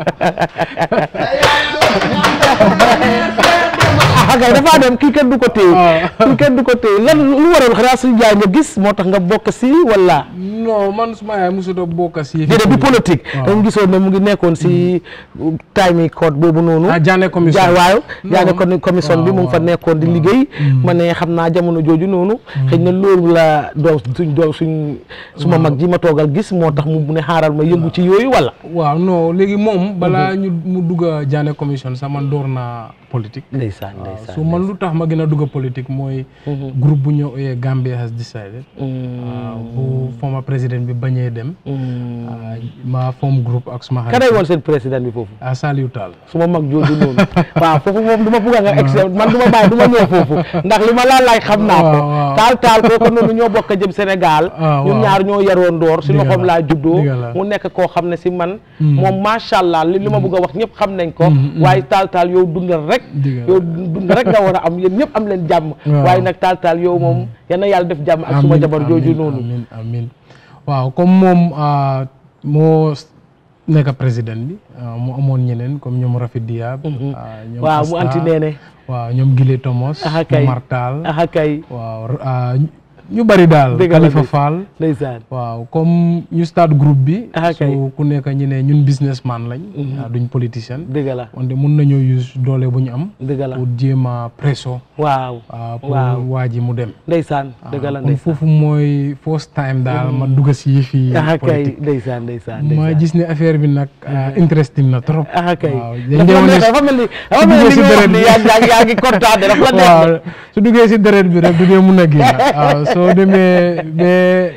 ah kay dafa dem kii kenn du ko téye kii kenn du ko téye lan lu waral xanaa suñu jaay nga gis moo tax nga bokk si wala non man suma yaay mosut a bokk si déedéet du politique dañ gisoon ne mu ngi nekkoon si time yi code boobu noonu ah Jaane commission jaa waaw Non. jaane kon commission bi mu ngi fa nekkoon di liggéey ma ne xam naa jamono jooju noonu xëy na loolu la doom suñ doom suñ suma mag ji ma toogal gis moo tax mu ne xaaral ma yëngu ci yooyu wala waaw non léegi moom balaa ñu mu dugg a Jaane commission sax man door naa politique ndeysaan waaw ndeysaan so man lu tax ma gën a dugg a politique mooy groupe bu ñëw oyee Gambia has decided waaw bu former président bi bañee dem ah, ma form groupe ak suma kanay woon seen président bi foofu ah Saliou Tall suma mag jooju noonu waaw foofu moom du ma bugg a nga ex man du ma bàyyi du ma ñëw foofu ndax li ma laa laaj xam naa ko waaw, waaw. taal taal kooku noonu ñoo bokk jëm Sénégal Ah, ñun waaw. ñaar ñoo yaroon door si Dëgg loxoom la, laa juddoo dëgg la. mu nekk koo xam ne si man Hmm. moom macha allah li li ma bugg a wax ñëpp xam nañ ko waaye taal taal yow dundal rek Dëgg la. yow dundal rek nga war a am yéen ñëpp am leen jàmm Waaw. waaye nag taal taal yow moom yal na yàlla def jàmm ak suma Amiin, jabar jooju amiin, noonu amiin amiin waaw comme moom ah, moo s- nekk président bi ah, mu amoon ñeneen comme ñoom Rafid Diab ah, ñoom waaw mu Asta, anti neene waaw ñoom Gile Thomas aha kay Omar Tall aha kay waaw ah, ñu bari daal Dëgg la, Khalifa dëgg. Fall ndeysaan waaw comme ñu start groupe bi Ah, kay. so ku nekk ñu ne ñun businessman lañ ah, duñ politicien dëgg la wante mun nañoo use doole bu ñu am dëgg la pour jéem a presso waaw ah, pour waaw waa ji mu dem ndeysaan dëgg la kon foofu mooy first time daal ma dugg si yëf yi aha kay politique ndeysaan ndeysaan ma ndeysaan gis ne affaire bi nag ah, interesting na trop ah kay waaw dafa mel ni dafa mel ni dafa mel ni li nga wax ni yaa ngi yaa ngi kontaan dafa la neex waaw su duggee si deret bi rek du dee mun a génn waaw soo demee ba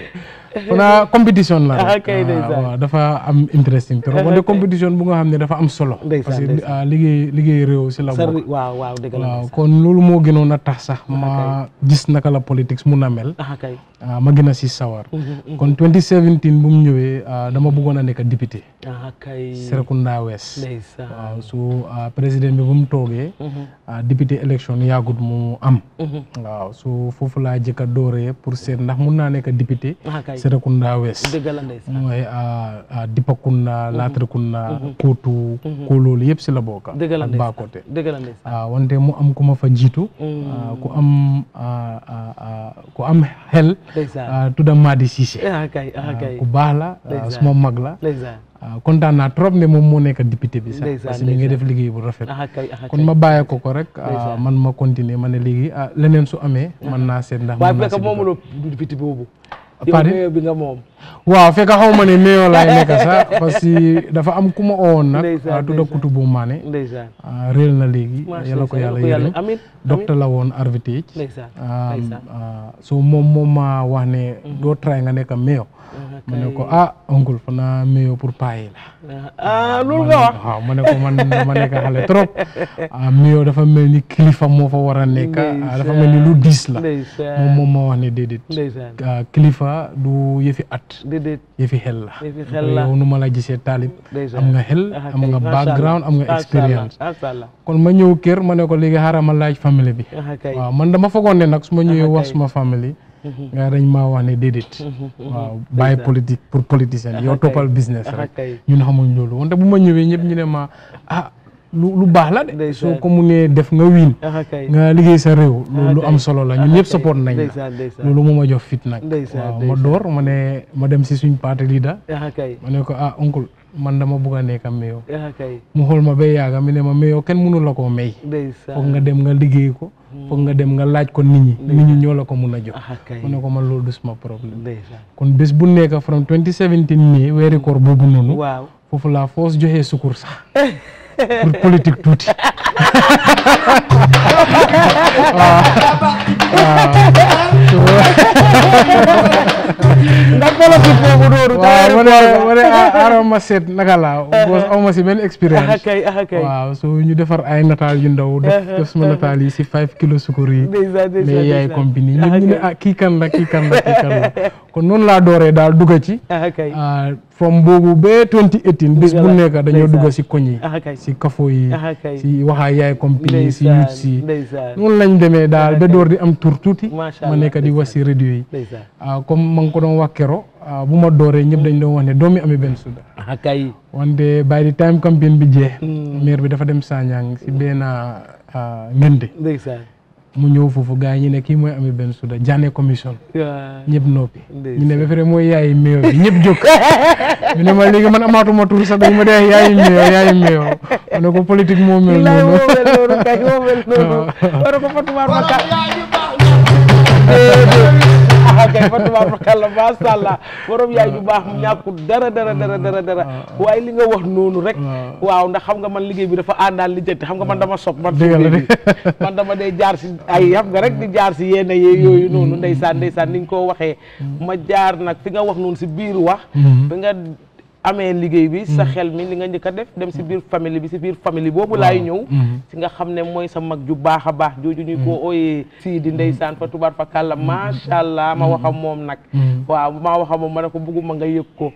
xanaa compétition la Ah, rek kay, ndeysaan. waaw dafa am interesting trop wante compétition bu nga xam ne dafa am solo Ndeysaan, parce que ndeysaan. ah, liggéey liggéey réew si la sa bokk waaw waaw dëgg la waaw kon loolu moo gënoon a tax sax ma gis naka la politique mun a mel ah kay ah, ma gën a si sawar kon 2017 bu mu ñëwee ah, dama bëggoon a nekk député ah kay Serekunda West ndeysaan waaw su ah, président bi bu mu toogee ah, député élection yàggut mu am waaw su foofu laa jëkk a dooree pour seet ndax mun naa nekk député ah kay Serekunda West dëgg la ndeysaan mooy ah, ah, Dipakunda Latrikunda Mhm. Kootu ko loolu yëpp si la bokka dëgg la ak ndeysaan Bakote dëgg la ndeysaan ah, wante mu am ku ma fa jiitu Mm. ah, ku am ah, ah, ah, ku am xel Ndeysaan. ah, tudda Madi Cissé ah kay ah kay ku baax la ah, Ndeysaan. suma mag la ndeysaan ah, kontaan naa trop ne moom moo nekk député bi sax Ndeysaan, parce que mi ngi ndeysaan. def liggéey bu rafet ah kay ah kon kay ma bàyyee ko ko rek ah, Ndeysaan. man ma continuer ma ne léegi ah leneen su amee mën naa seet ndax waaye mën naa fekk si moomuloo député boobu yow Pardon? mayor bi nga moom waaw fekk xaw ma ne meeyoo laay nekk sax parce que dafa am ku ma owoon nag Ndeysaan, ah, tudda Kutu bu Maane ndeysaan ah, réel na léegi Macha yàlla ko Allah, yàlla yàlla ko yàlla- yërëm amiin, docteur la woon RVTH Ndeysaan, ah, ndeysaan. ah, so moom moom ma wax ne doo try nga nekk meeyoo ma ne ko ah oncle fanaa meeyoo pour paayi la ah loolu nga wax waaw ma ne ko man dama nekk xale trop ah meeyoo dafa mel ni kilifa moo fa war a nekk ah, dafa mel ni lu diis la ndeysaan moom moom ma wax ne déedéet ndeysaan ah, kilifa du yëfi at déedéet yëfi xel la yëfi xel la yow nu ma la gisee taalib ndeysaan am nga xel Ah, am kay, nga macha background Allah, am nga macha Allah, expérience macha Allah kon ma ñëw kër ma ne ko léegi xaaral ma laaj famille bi ah kay waaw man dama foogoon ne nag su ma ñëwee Ah, wax kay. suma famille Mhm. nga dañ maa wax ne déedéet Mhm, waaw mhm. bàyyi Ndeysaan. politique pour politicien Ah, yow kay. toppal business Ah, rek kay. ñun xamuñ loolu wante bu ma ñëwee ñëpp ñu ne ma ah lu lu baax la de Ndeysaan. soo ko munee def nga wiin ah kay nga liggéey sa réew Ah, loolu lu kay. am solo la Ah, ñun ñëpp kay. support nañ la Ndeysaan, ndeysaan. loolu moo ma jox fit nag Ndeysaan, waaw ma ndeysaan. door ma ne ma dem si suñ parti leader ah kay ma ne ko ah oncle man dama bugg a nekk meyo ah kay mu xool ma ba yaaga mi ne ma meyo kenn mënu la koo may ndeysaan foog nga dem nga liggéey ko foog nga dem nga laaj ko nit ñi nit ñi ñoo la ko mun a jox ah kay ma ne ko man loolu du suma problème ndeysaan kon bés bu nekk from 2017 mai weeri koor boobu noonu waaw foofu laa foos joxee sukur sax pour politique tuuti ndax politique boobu noonu waaw ma ne ma ne aaral ma seet naka laa boos aw ma si benn ah expérience kay ah kay waaw so ñu defar ay nataal yu ndaw def def suma nataal yi si 5 kilos sukur yi ndeysaan ndeysaan mais yaay ndeysaan. compagnie Ah, ñëpp ñu ne kay. ah kii kan la kii kan la kii kan la kon noonu laa dooree daal dugga ci ah kay ah, from boobu ba 2018 bés bu Dëgg la, nekk dañoo ndeysaan. dugga si koñ yi ah kay si kafo yi ah kay si waxaa yaay compagnie si Ndeysaan, youth si ndeysaan. noonu lañ demee daal ba door di am tur tuuti Macha ma Allah, nekk di wax si radio yi ndeysaan ah, comme ma ngi ko doon wax kero ah, bu ma dooree ñëpp dañ doon wax ne doomi Ami Bensuda ah kay wante by the time campagne bi jeex maire bi dafa dem Sanyang si benn ah, ngénte ndeysaan mu ñëw foofu gars yi ñu ne kii mooy Ami Bensuda Janneh commission waaw ñëpp noppi Ndeysaan. ñu ne ba pare mooy yaayi meew bi ñëpp jóg ñu ne ma léegi man amaatuma tur sax dañ ma dee yaayi meew yaayi meew ma ne ko politique moo mel bilaay noonu moo mel noonu kay moo mel noonu war ko fatumaar ma ka ah kay fatumaar ma kàlla macha allah borom yaay ju baax mu ñàkkul dara dara dara dara dara waaye li nga wax noonu rek waaw ndax xam nga man liggéey bi dafa àndaan li jënti xam nga man dama sob man Dëgg la suñu de. liggéey man dama day jaar si ay xam nga rek di jaar si yenn yee yooyu noonu ndeysaan ndeysaan ni nga ko waxee ma jaar nag fi nga wax noonu si biir wax bi nga amee liggéey bi sa xel mi li nga njëkk a def dem si biir famille bi si biir famille boobu laay ñëw si nga xam ne mooy sa mag ju baax a baax jooju ñu ko ooyee sii di ndeysaan fa tubaar fa kàlla macha allah ma wax ak moom nag waaw ma wax ak moom ma ne ko bugguma nga yëg ko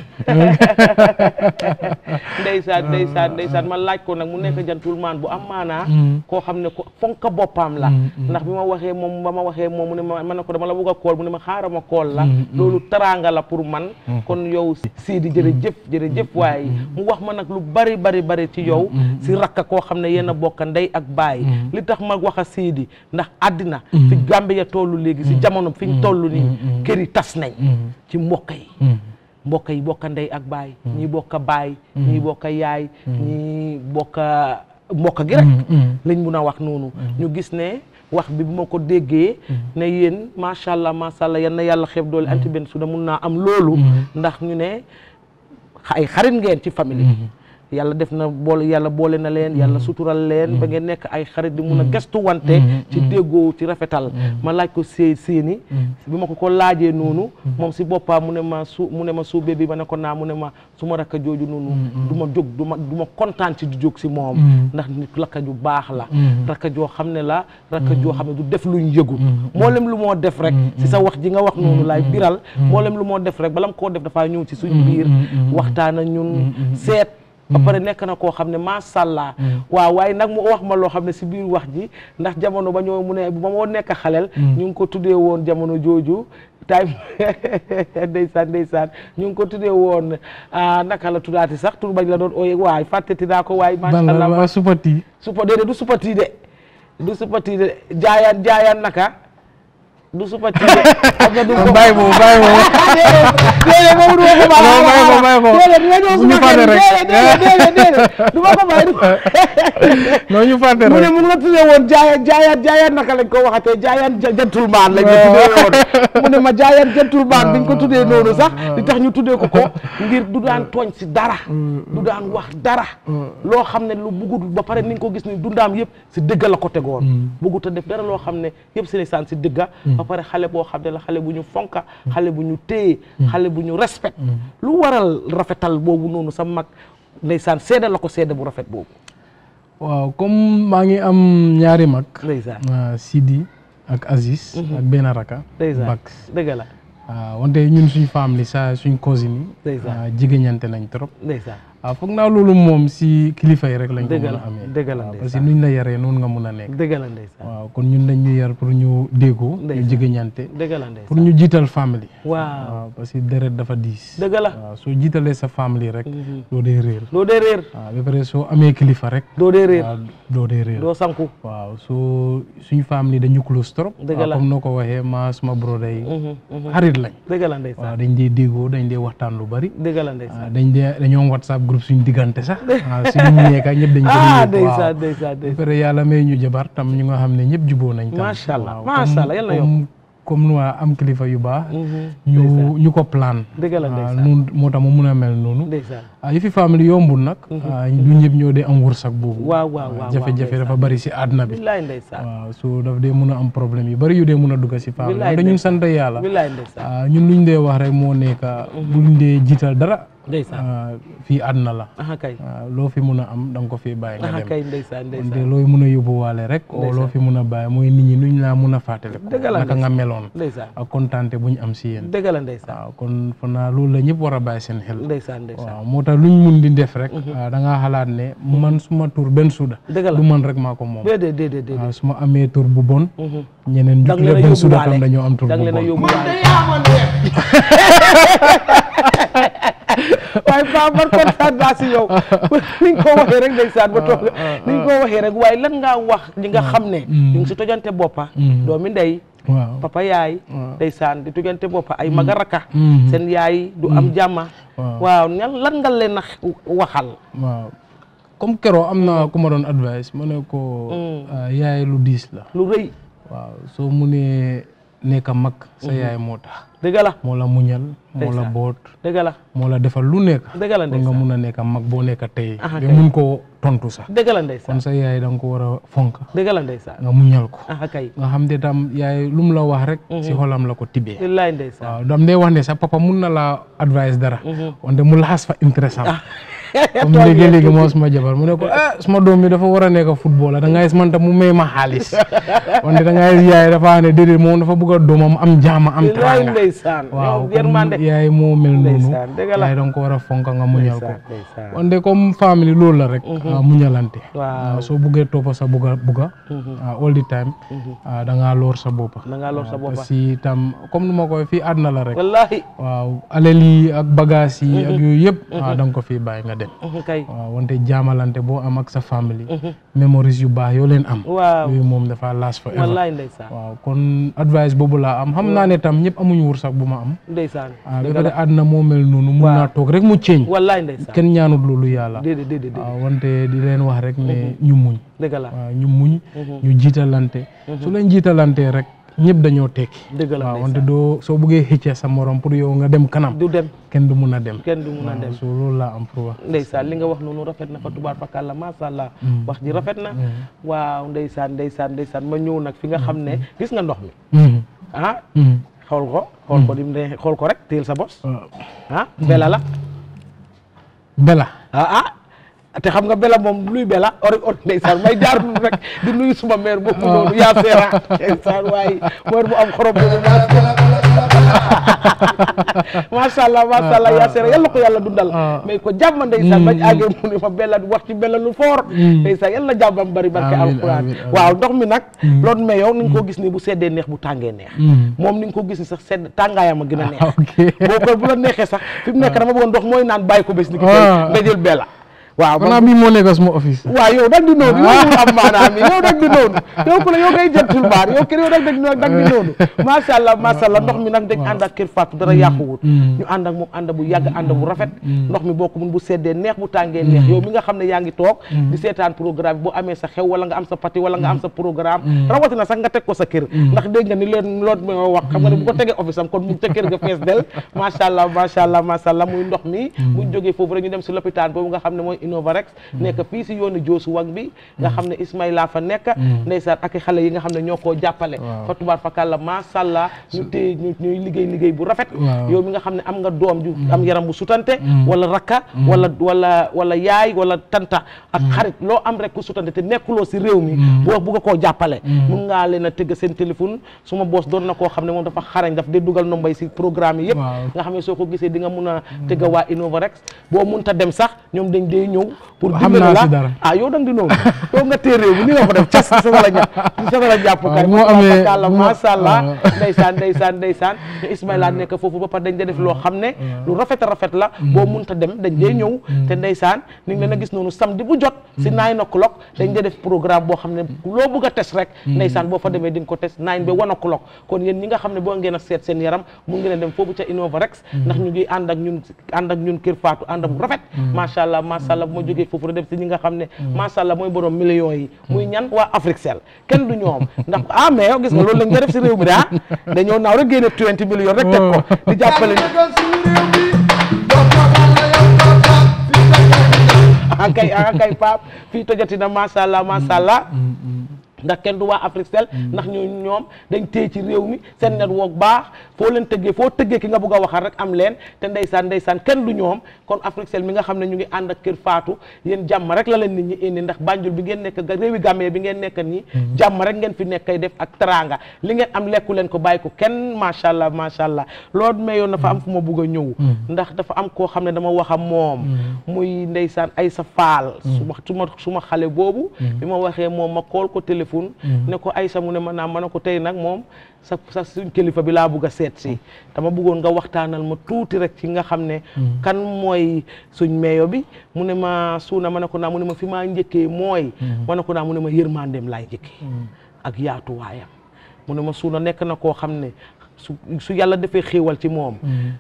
ndeysaan ndeysaan ndeysaan ma laaj ko nag mu nekk gentleman bu am maanaa koo xam ne ko fonka boppam la ndax bi ma waxee moom ba ma waxee moom mu ne ma ma ne ko dama la bugg a kool mu ne ma xaaral ma kool la loolu teraanga la pour man kon yow Sidi jërëjëf jërëjëf waaye mu wax ma nag lu bari bari bari ci yow si rakka koo xam ne yéen a bokk ndey ak baay li tax ma wax a Sidi ndax àddina fi Gambia tollu léegi si jamono fi ñu toll nii kër yi tas nañ ci mbokk yi mbokk yi bokk ndey ak baay ñii bokk baay ñii bokk yaay ñii bokk mbokk gi rek lañ mun a wax noonu ñu gis ne wax bi bu ma ko déggee ne yéen macha allah macha allah yan na yàlla xeeb doole anti benn su da mun naa am loolu ndax ñu ne ay xarit ngeen ci famille yàlla def na boole yàlla boole na leen yàlla sutural leen ba ngeen nekk ay xarit di mun a gestu wante ci déggoo ci rafetal ma laaj ko see seeni bi ma ko ko laajee noonu moom si boppam mu ne ma su mu ne ma suubee bi ma ne ko naa mu ne ma su ma rakka jooju noonu du ma jóg du ma du ma kontaan ci di jóg si moom ndax nit rakka ju baax la rakka joo xam ne la rakka joo xam ne du def luñ yëgul mboolem lu moo def rek si sa wax ji nga wax noonu laay biral mboolem lu moo def rek bala mu koo def dafaa ñëw ci suñ biir waxtaan ak ñun seet ba pare nekk na koo xam ne macha allah waaw waaye nag mu wax ma loo xam ne si biir wax ji ndax jamono ba ñoo mu ne ba moo nekk xaleel ñu ngi ko tuddee woon jamono jooju time ndeysaan ndeysaan ñu ngi ko tuddee woon ah, naka la tuddaati sax tur bañ la doon ooyee waay fàtteti naa ko waay macha ban la allah waa supati supa déedéet du supati de du supati de jaayaan jaayaan naka du supati de xam nga du ko bàyyi boobu bàyyi boobu déedéet boobu du ma ko bàyyi Non, bàyyi ko, bàyyi ko. déedéet nga ñëw Bu ñu suma fàtte kër rek. déedéet déedéet déedéet du ma ko bàyyi du non ñu fàtte mu ne rek mu ngi la tuddee woon jaayaan jaayaan jaayaan naka lañ ko waxatee jaayaan ja- gentleman lañ ko tuddee woon mu ne ma jaayaan gentleman biñ ko tuddee noonu sax li tax ñu tuddee ko ko ngir du daan tooñ si dara du daan wax dara loo xam ne lu bugut ba pare ni nga ko gis ni dundaam yëpp si dëgga la ko tegoon bugut a def dara loo xam ne yëpp si ndeysaan si dëgga ba pare xale boo xam ne la xale bu ñu fonka xale bu ñu téye xale bu ñu respect lu waral rafetal boobu noonu sa mag ndeysaan seede la ko seede bu rafet boobu waaw comme maa ngi am ñaari mag ndeysaan ah, Sidi ak Aziz ak benn raka ndeysaan Bax dëgg la ah, wante ñun suñ famille sa suñ cousine yi Ndeysaan. ah, jigéñante nañ trop ndeysaan waaw foog naa loolu moom si kilifa yi rek lañ ko Dëgg mën la, a amee dëgg la, waaw, ndeysaan. parce que nuñ la yaree noonu nga mun a nekk dëgg la ndeysaan waaw kon ñun dañ ñu yar pour ñu déggoo ñu Ndeysaan. jigéñante dëgg la ndeysaan pour ñu jiital famille waaw waaw parce que deret dafa diis dëgg la waaw soo jiitalee sa famille rek doo dee réer doo dee réer waaw ba pare soo amee kilifa rek doo dee réer waaw doo dee réer doo sanku waaw soo suñu famille dañu close trop Dëgg waaw la. comme noo ko waxee ma suma broda yi Mhm, mhm. xarit lañ dëgg la waaw ndeysaan dañ dee déggoo dañ dee waxtaan lu bari dëgg la waaw ndeysaan dañ dee dañoo am whatsapp groupe suñu diggante sax waaw suñu nekk ñëpp dañ ko ah dee yëg waaw ndeysaan ndeysaan ba ndeysaan pare yàlla may ñu jabar tam ñu nga xam ne ñëpp juboo nañ tam Macha Allah, waaw, macha comme- Allah, yal na comme comme nu waa am kilifa yu baax ñu ñu ko plan dëgg la waaw ndeysaan noonu moo tax mu mun a mel noonu ndeysaan ah yëfi famille yombul nag ah, du ñëpp ñoo dee am wërsëg boobu waaw waaw waaw jafe-jafe dafa bari si àdduna bi billaay ndeysaan waaw so daf dee mun a am problème yu bari yu dee mun a dugg si famille Billaay wante ñun ndeysaan. sant yàlla billaay ndeysaan ah, ñun luñ dee wax rek moo nekk buñ dee jiital dara ndeysaan ah, fii àdduna la aha kay ah, loo fi mun a am da nga ko fi bàyyi nga aha dem kay ndeysaan wante ndeysaan looy mun a yóbbuwaale rek o loo fi mun a bàyyi mooy nit ñi nuñ laa mun a fàttale ko Dëgg la naka nga meloon ndeysaan ak kontaante buñ am si yéen dëgg la ndeysaan waaw kon fa naa loolu la ñëpp war a bàyyi seen xel ndeysaan ndeysaan waaw moo tax luñ mun di def rek ah, da ngaa xalaat ne man suma tur benn suuda dëgg la du man rek maa ko moom déedéet déedéet déedéet waaw su ma amee tur bu bon ñeneen dang jukle leen a benn suda yóbbuwaale tam dañoo am tur dang bu leen a bon yóbbuwaale waaye Paa man kontaan naa si yow ni nga ko waxee rek ndeysaan ba toog ni nga ko waxee rek waaye lan ngaa wax ñi nga xam ne ñu ngi si tojante boppa doomi ndey waaw papa yaay ndeysaan di tojante boppa ay maga raka Mhm. seen yaay du am jàmma waaw waaw ñan lan nga leen a waxal waaw comme keroo am na ku ma doon advice ma ne ko ah, yaay lu diis la lu rëy waaw soo munee nekk mag sa yaay moo tax dëgg la moo la muñal moo la Ndeysaan. boot dëgg la moo la defal lu nekk dëgg la pour nga ndeysaan mun a nekk mag boo nekk tey Aha, ba kay. mun koo tontu sax dëgg la ndeysaan kon sa yaay da nga ko war a fonk dëgg la ndeysaan nga muñal ko aha kay nga xam ne tam yaay lu mu la wax rek si xolam la ko tibbee billaay ndeysaan waaw dam dee wax ne sa papa mun na la advice dara wante mu laxas fa intéressant comme léegi-léegi moo suma jabar mu ne ko ah suma doom bi dafa war a nekk football da ngay man tam mu may ma xaalis wante da ngay yaay dafa ne déedéet moom dafa bëgg a doomam am jaama am billaay tranga ndeysaan waaw yow yërmande comme yaay moo mel noonu Ndeysaan, dëgg la. yaay da nga ko war a fonk nga muñal ko ndeysaan ndeysaan wante comme famille loolu la rek ah, muñalante Waaw. soo buggee toppa sa bugga bugga ah, all the time ah, da ngaa loor sa boppa da ngaa lor sa waaw, boppa parce que tam comme nu ma koy fii àdduna la rek wallahi waaw alal yi ak bagage yi ak yooyu yëpp ah, da nga ko fii bàyyi nga dem kay waaw wante jaamalante boo am ak sa famille memories yu baax yoo leen am waaw yooyu moom dafa last forever wallahi ndeysaan waaw kon advice boobu laa am xam naa ne tam ñëpp amuñu wursak bu ma am ndeysaan ah ba dëgg pare la àdduna moo mel noonu mun Waaw. naa toog rek mu ceeñ wallahi ndeysaan kenn ñaanut loolu yàlla déedéet déedéet déedéet waaw wante di leen wax rek ne ñu muñ dëgg la waaw ñu muñ ñu jiitalante su leen jiitalante rek ñëpp dañoo tekki dëgg la waaw wante doo soo bëggee xëcce sa morom pour yow nga dem kanam du dem kenn du mun a dem kenn du mun a dem so loolu laa am pour wax ndeysaan li nga wax noonu rafet na fa tubaar fakàlla macha allah wax ji rafet na waaw ndeysaan ndeysaan ndeysaan ma ñëw nag fi nga xam ne gis nga ndox mi Mhm. ah Mhm. xool ko xool ko dim ne xool ko rek téel sa bos waaw. ah bela la bela ah ah te xam nga bela moom luy bela ori ori ndeysaan may jaar nu rek di nuyu suma mère boobu noonu yaa seera ndeysaan waaye mère bu am xorom boobu maa macha allah macha allah yaa seera yàlla ko yàlla dundal mais ko jàmm ndeysaan bañ àggee mu ne ma bella wax ci bella lu foor ndeysaan yàlla jàmmam bari barke Amiin, alquran amiin, amiin. waaw ndox mi nag loolu mais yow ni nga ko gis ni bu seddee neex bu tàngee neex moom ni nga ko gis ni sax sedd tàngaayam a gën a neex boo ko bu la neexee sax fi mu nekk dama bëggoon ndox mooy naan bàyyi ko bés ni ki tey Ah. nga jël bella waaw xanaa bii moo nekk sama office. waaw yow dag di noonu yow mu am maanaam yow dag di noonu yow ku la yow ngay jëntul baar yow kër yow dag dag dag di noonu macha allah macha allah ndox mi nag dañ ànd ak kër Fatou dara yàquwut ñu ànd ak moom ànd bu yàgg ànd bu rafet ndox mi boo ko mun bu seddee neex bu tàngee neex yow mi nga xam ne yaa ngi toog di seetaan programme bi boo amee sa xew wala nga am sa pati wala nga am sa programme rawatina sax nga teg ko sa kër ndax dégg nga ni leen loolu ma wax xam nga ne bu ko tegee office am kon mu ca kër ga fees del macha allah macha allah macha allah muy ndox mi buñ jógee foofu rek ñu dem si lopitaan boobu nga xam ne mooy Innovarex nekk fii si yoonu Joosu Wang bi nga xam ne Ismaïla fa nekk ndeysaan ak i xale yi nga xam ne ñoo koo jàppale fa tubaar fakàlla macha allah ñu téye ñu ñuy liggéey liggéey bu rafet Waaw. yow mi nga xam ne am nga doom ju am yaram bu sutante wala rakka wala wala wala yaay wala tanta ak xarit loo am rek ku sutante te nekkuloo si réew mi boo bugg a koo jàppale mun ngaa leen a tëgg seen téléphone suma boos doon na koo xam ne moom dafa xarañ daf dee dugal nombay si programme yi yëpp Waaw. nga xam ne soo ko gisee di nga mun a tëgg waa Innovarex boo munta dem sax ñoom dañ dee ñëw pour Xam dimbali naa la si dara. ah yow dang di noonu yow nga tee réew mi ni nga ko def cas sa la ñàpp sa la jàpp kay waaw, moo amee- kàlla moo- macha allah waaw. ndeysaan ndeysaan ndeysaan ñu Ismaïla nekk foofu ba pare dañ da def loo xam ne lu rafet a rafet la boo munta dem dañ dee ñëw te ndeysaan ni ngi leen a gis noonu samedi bu jot si nine o'clock dañ dee def programme boo xam ne loo bëgg a test rek ndeysaan boo fa demee di nga ko test nine ba one o'clock kon yéen ñi nga xam ne boo ngeen a seet seen yaram mu ngi leen dem foofu ca Innovarex ndax ñu ngi ànd ak ñun ànd ak ñun Kër Fatou ànd bu rafet macha allah macha allah bu ma jógee foofu rek dem si ñi nga xam ne macha allah mooy borom millions yi muy ñan waa Africell kenn du ñoom ndax ah mais yow gis nga loolu lañ nga def si réew mi de ah dañoo naaw rek génne 20 millions rek teg ko di jàppale akay akay pap fii tojati na macha allah macha allah ndax kenn du waa Africell ndax ñu ñoom dañ téye ci réew mi seen network baax foo leen tëggee foo tëggee ki nga bëgg a waxal rek am leen te ndeysaan ndeysaan kenn du ñoom kon Africell mi nga xam ne ñu ngi ànd ak Kër Fatou yéen jàmm rek la leen nit ñi indi ndax Banjul bi ngeen nekk ga réewi Gambie bi ngeen nekk nii jàmm rek ngeen fi nekk kay def ak teranga li ngeen am lekku leen ko bàyyi ko kenn macha allah macha allah loolu mayoon dafa am fu ma bëgg a ñëw ndax dafa am koo xam ne dama wax ak moom muy ndeysaan ay sa faal suma suma suma xale boobu bi ma waxee moom ma kool ko téléphone ne ko Aïssa mu ne ma naam ma ne ko tey nag moom sa sa suñ kilifa bi laa bugg a seet si dama bëggoon nga waxtaanal ma tuuti rek ci nga xam ne kan mooy suñ meeyo bi mu ne ma suuna ma ne ko naa mu ne ma fi maa njëkkee mooy ma ne ko naa mu ne ma yërmandeem laay njëkkee ak yaatuwaayam mu ne ma suuna nekk na koo xam ne su su yàlla defee xéewal ci moom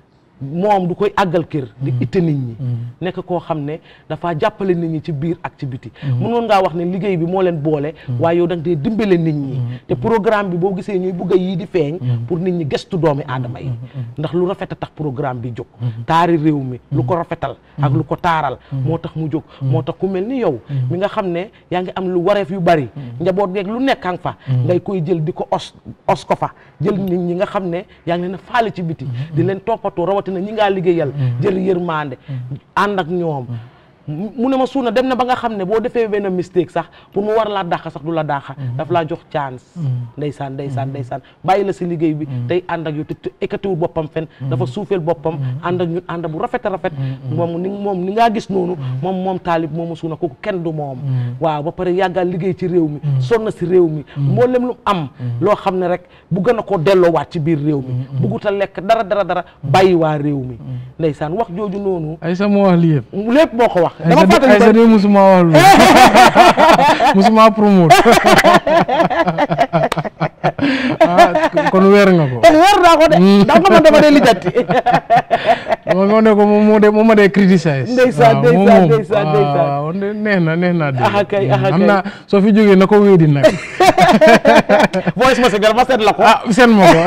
moom du koy àggal kër di itte nit ñi nekk koo xam ne dafa jàppale nit ñi ci biir ak ci biti mënoon ngaa wax ne liggéey bi moo leen boole waaye yow da nga dee dimbale nit ñi te programme bi boo gisee ñuy bugg a yii di feeñ pour nit ñi gëstu doomi aadama yi ndax lu rafet a tax programme bi jóg taari réew mi lu ko rafetal ak lu ko taaral moo tax mu jóg moo tax ku mel ni yow mi nga xam ne yaa ngi am lu wareef yu bari njaboot geeg lu nekkan fa ngay koy jël di ko os os ko fa jël nit ñi nga xam ne yaa ngi leen a faale ci biti di leen toppatoo rawatina ñi ngaa liggéeyal jël yërmande ànd ak ñoom mu ne ma suuna dem na ba nga xam ne boo defee benn mistake sax pour mu war laa dàqa sax du la dàqa daf laa jox chance ndeysaan ndeysaan ndeysaan bàyyi la si liggéey bi tey ànd ak yow te ekkatiwul boppam fen dafa suufeel boppam ànd ak ñun ànd bu rafet a rafet moom ni moom ni ngaa gis noonu moom moom taalib moomu suuna kooku kenn du moom waaw ba pare yàggal liggéey ci réew mi sonn si réew mi mboolem lu am loo xam ne rek bu gën a koo delloowaat ci biir réew mi buggut a lekk dara dara dara bàyyi waa réew mi ndeysaan wax jooju noonu ay sa moo wax lii yëpp lépp moo ko wax dama fàttali ay sa de musuma wax lu musuma promote ah kon weer nga ko weer naa ko de ndax nga man dama dee lijjanti dama moo ne ko moom moo de moom ma dee criticize ndeysaan ndeysaan ndeysaan ndeysaan waaw neex na neex na de aha kay aha xam kay naa soo fi jógee na ko wéedi nag voice messenger ma seet la ko ah seen ma ko